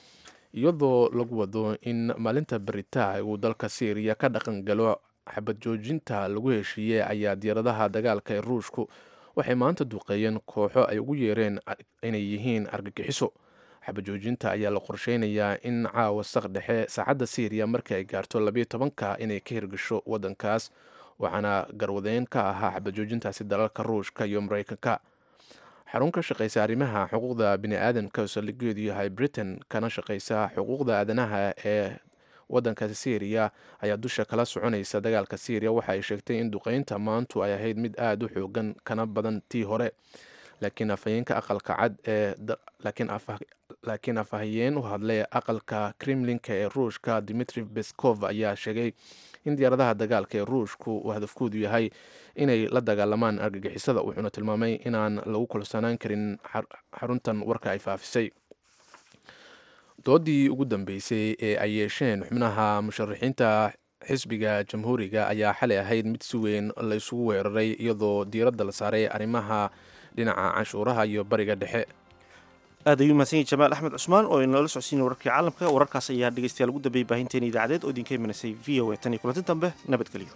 iyadoo lagu wado in maalinta beritaha uu dalka syriya ka dhaqan galo xabad joojinta lagu heshiiyey ayaa diyaaradaha dagaalka ee ruushku waxay maanta duqeeyeen kooxo ay ugu yeereen inay yihiin argagixiso xabad joojinta ayaa la qorsheynayaa in caawa saq dhexe saacadda syriya markii ay gaarto labayo tobanka inay ka hirgasho waddankaas waxaana garwadeyn ka ahaa xabad joojintaasi dalalka ruushka iyo mareykanka xarun ka shaqeysa arrimaha xuquuqda bini-aadamka oo saldhigeedu yahay britain kana shaqeysa xuquuqda aadanaha ee waddanka syriya ayaa dusha kala soconaysa dagaalka syriya waxa ay sheegtay in duqeynta maantu ay ahayd mid aada u xoogan kana badan tii hore laakiin afhayeenka aqalka cad ee laakiin afhayeen u hadlay aqalka kremlinka ee ruushka dimitri beskov ayaa sheegay in diyaaradaha dagaalka ee ruushku uu hadafkoodu yahay inay la dagaalamaan argagixisada wuxuuna tilmaamay inaan lagu kulsanaan karin xaruntan warka ay faafisay doodii ugu dambeysay ee ay yeesheen xubnaha musharaxiinta xisbiga jamhuuriga ayaa xalay ahayd mid si weyn la isugu weeraray iyadoo diiradda la saaray arrimaha dhinaca canshuuraha iyo bariga dhexe aad ayuu mahadsan yahay jamaal axmed cusmaan oo inala socodsiinay wararkii caalamka wararkaas ayaa dhegeystayaal ugu dambeeyey baahinteena idaacadeed oo idinka imanasay v o a tan iyo kulanti dambe nabadgelyo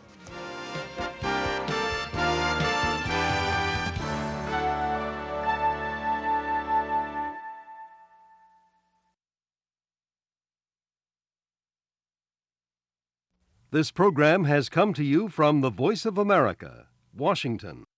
This program has come to you from the Voice of America, Washington.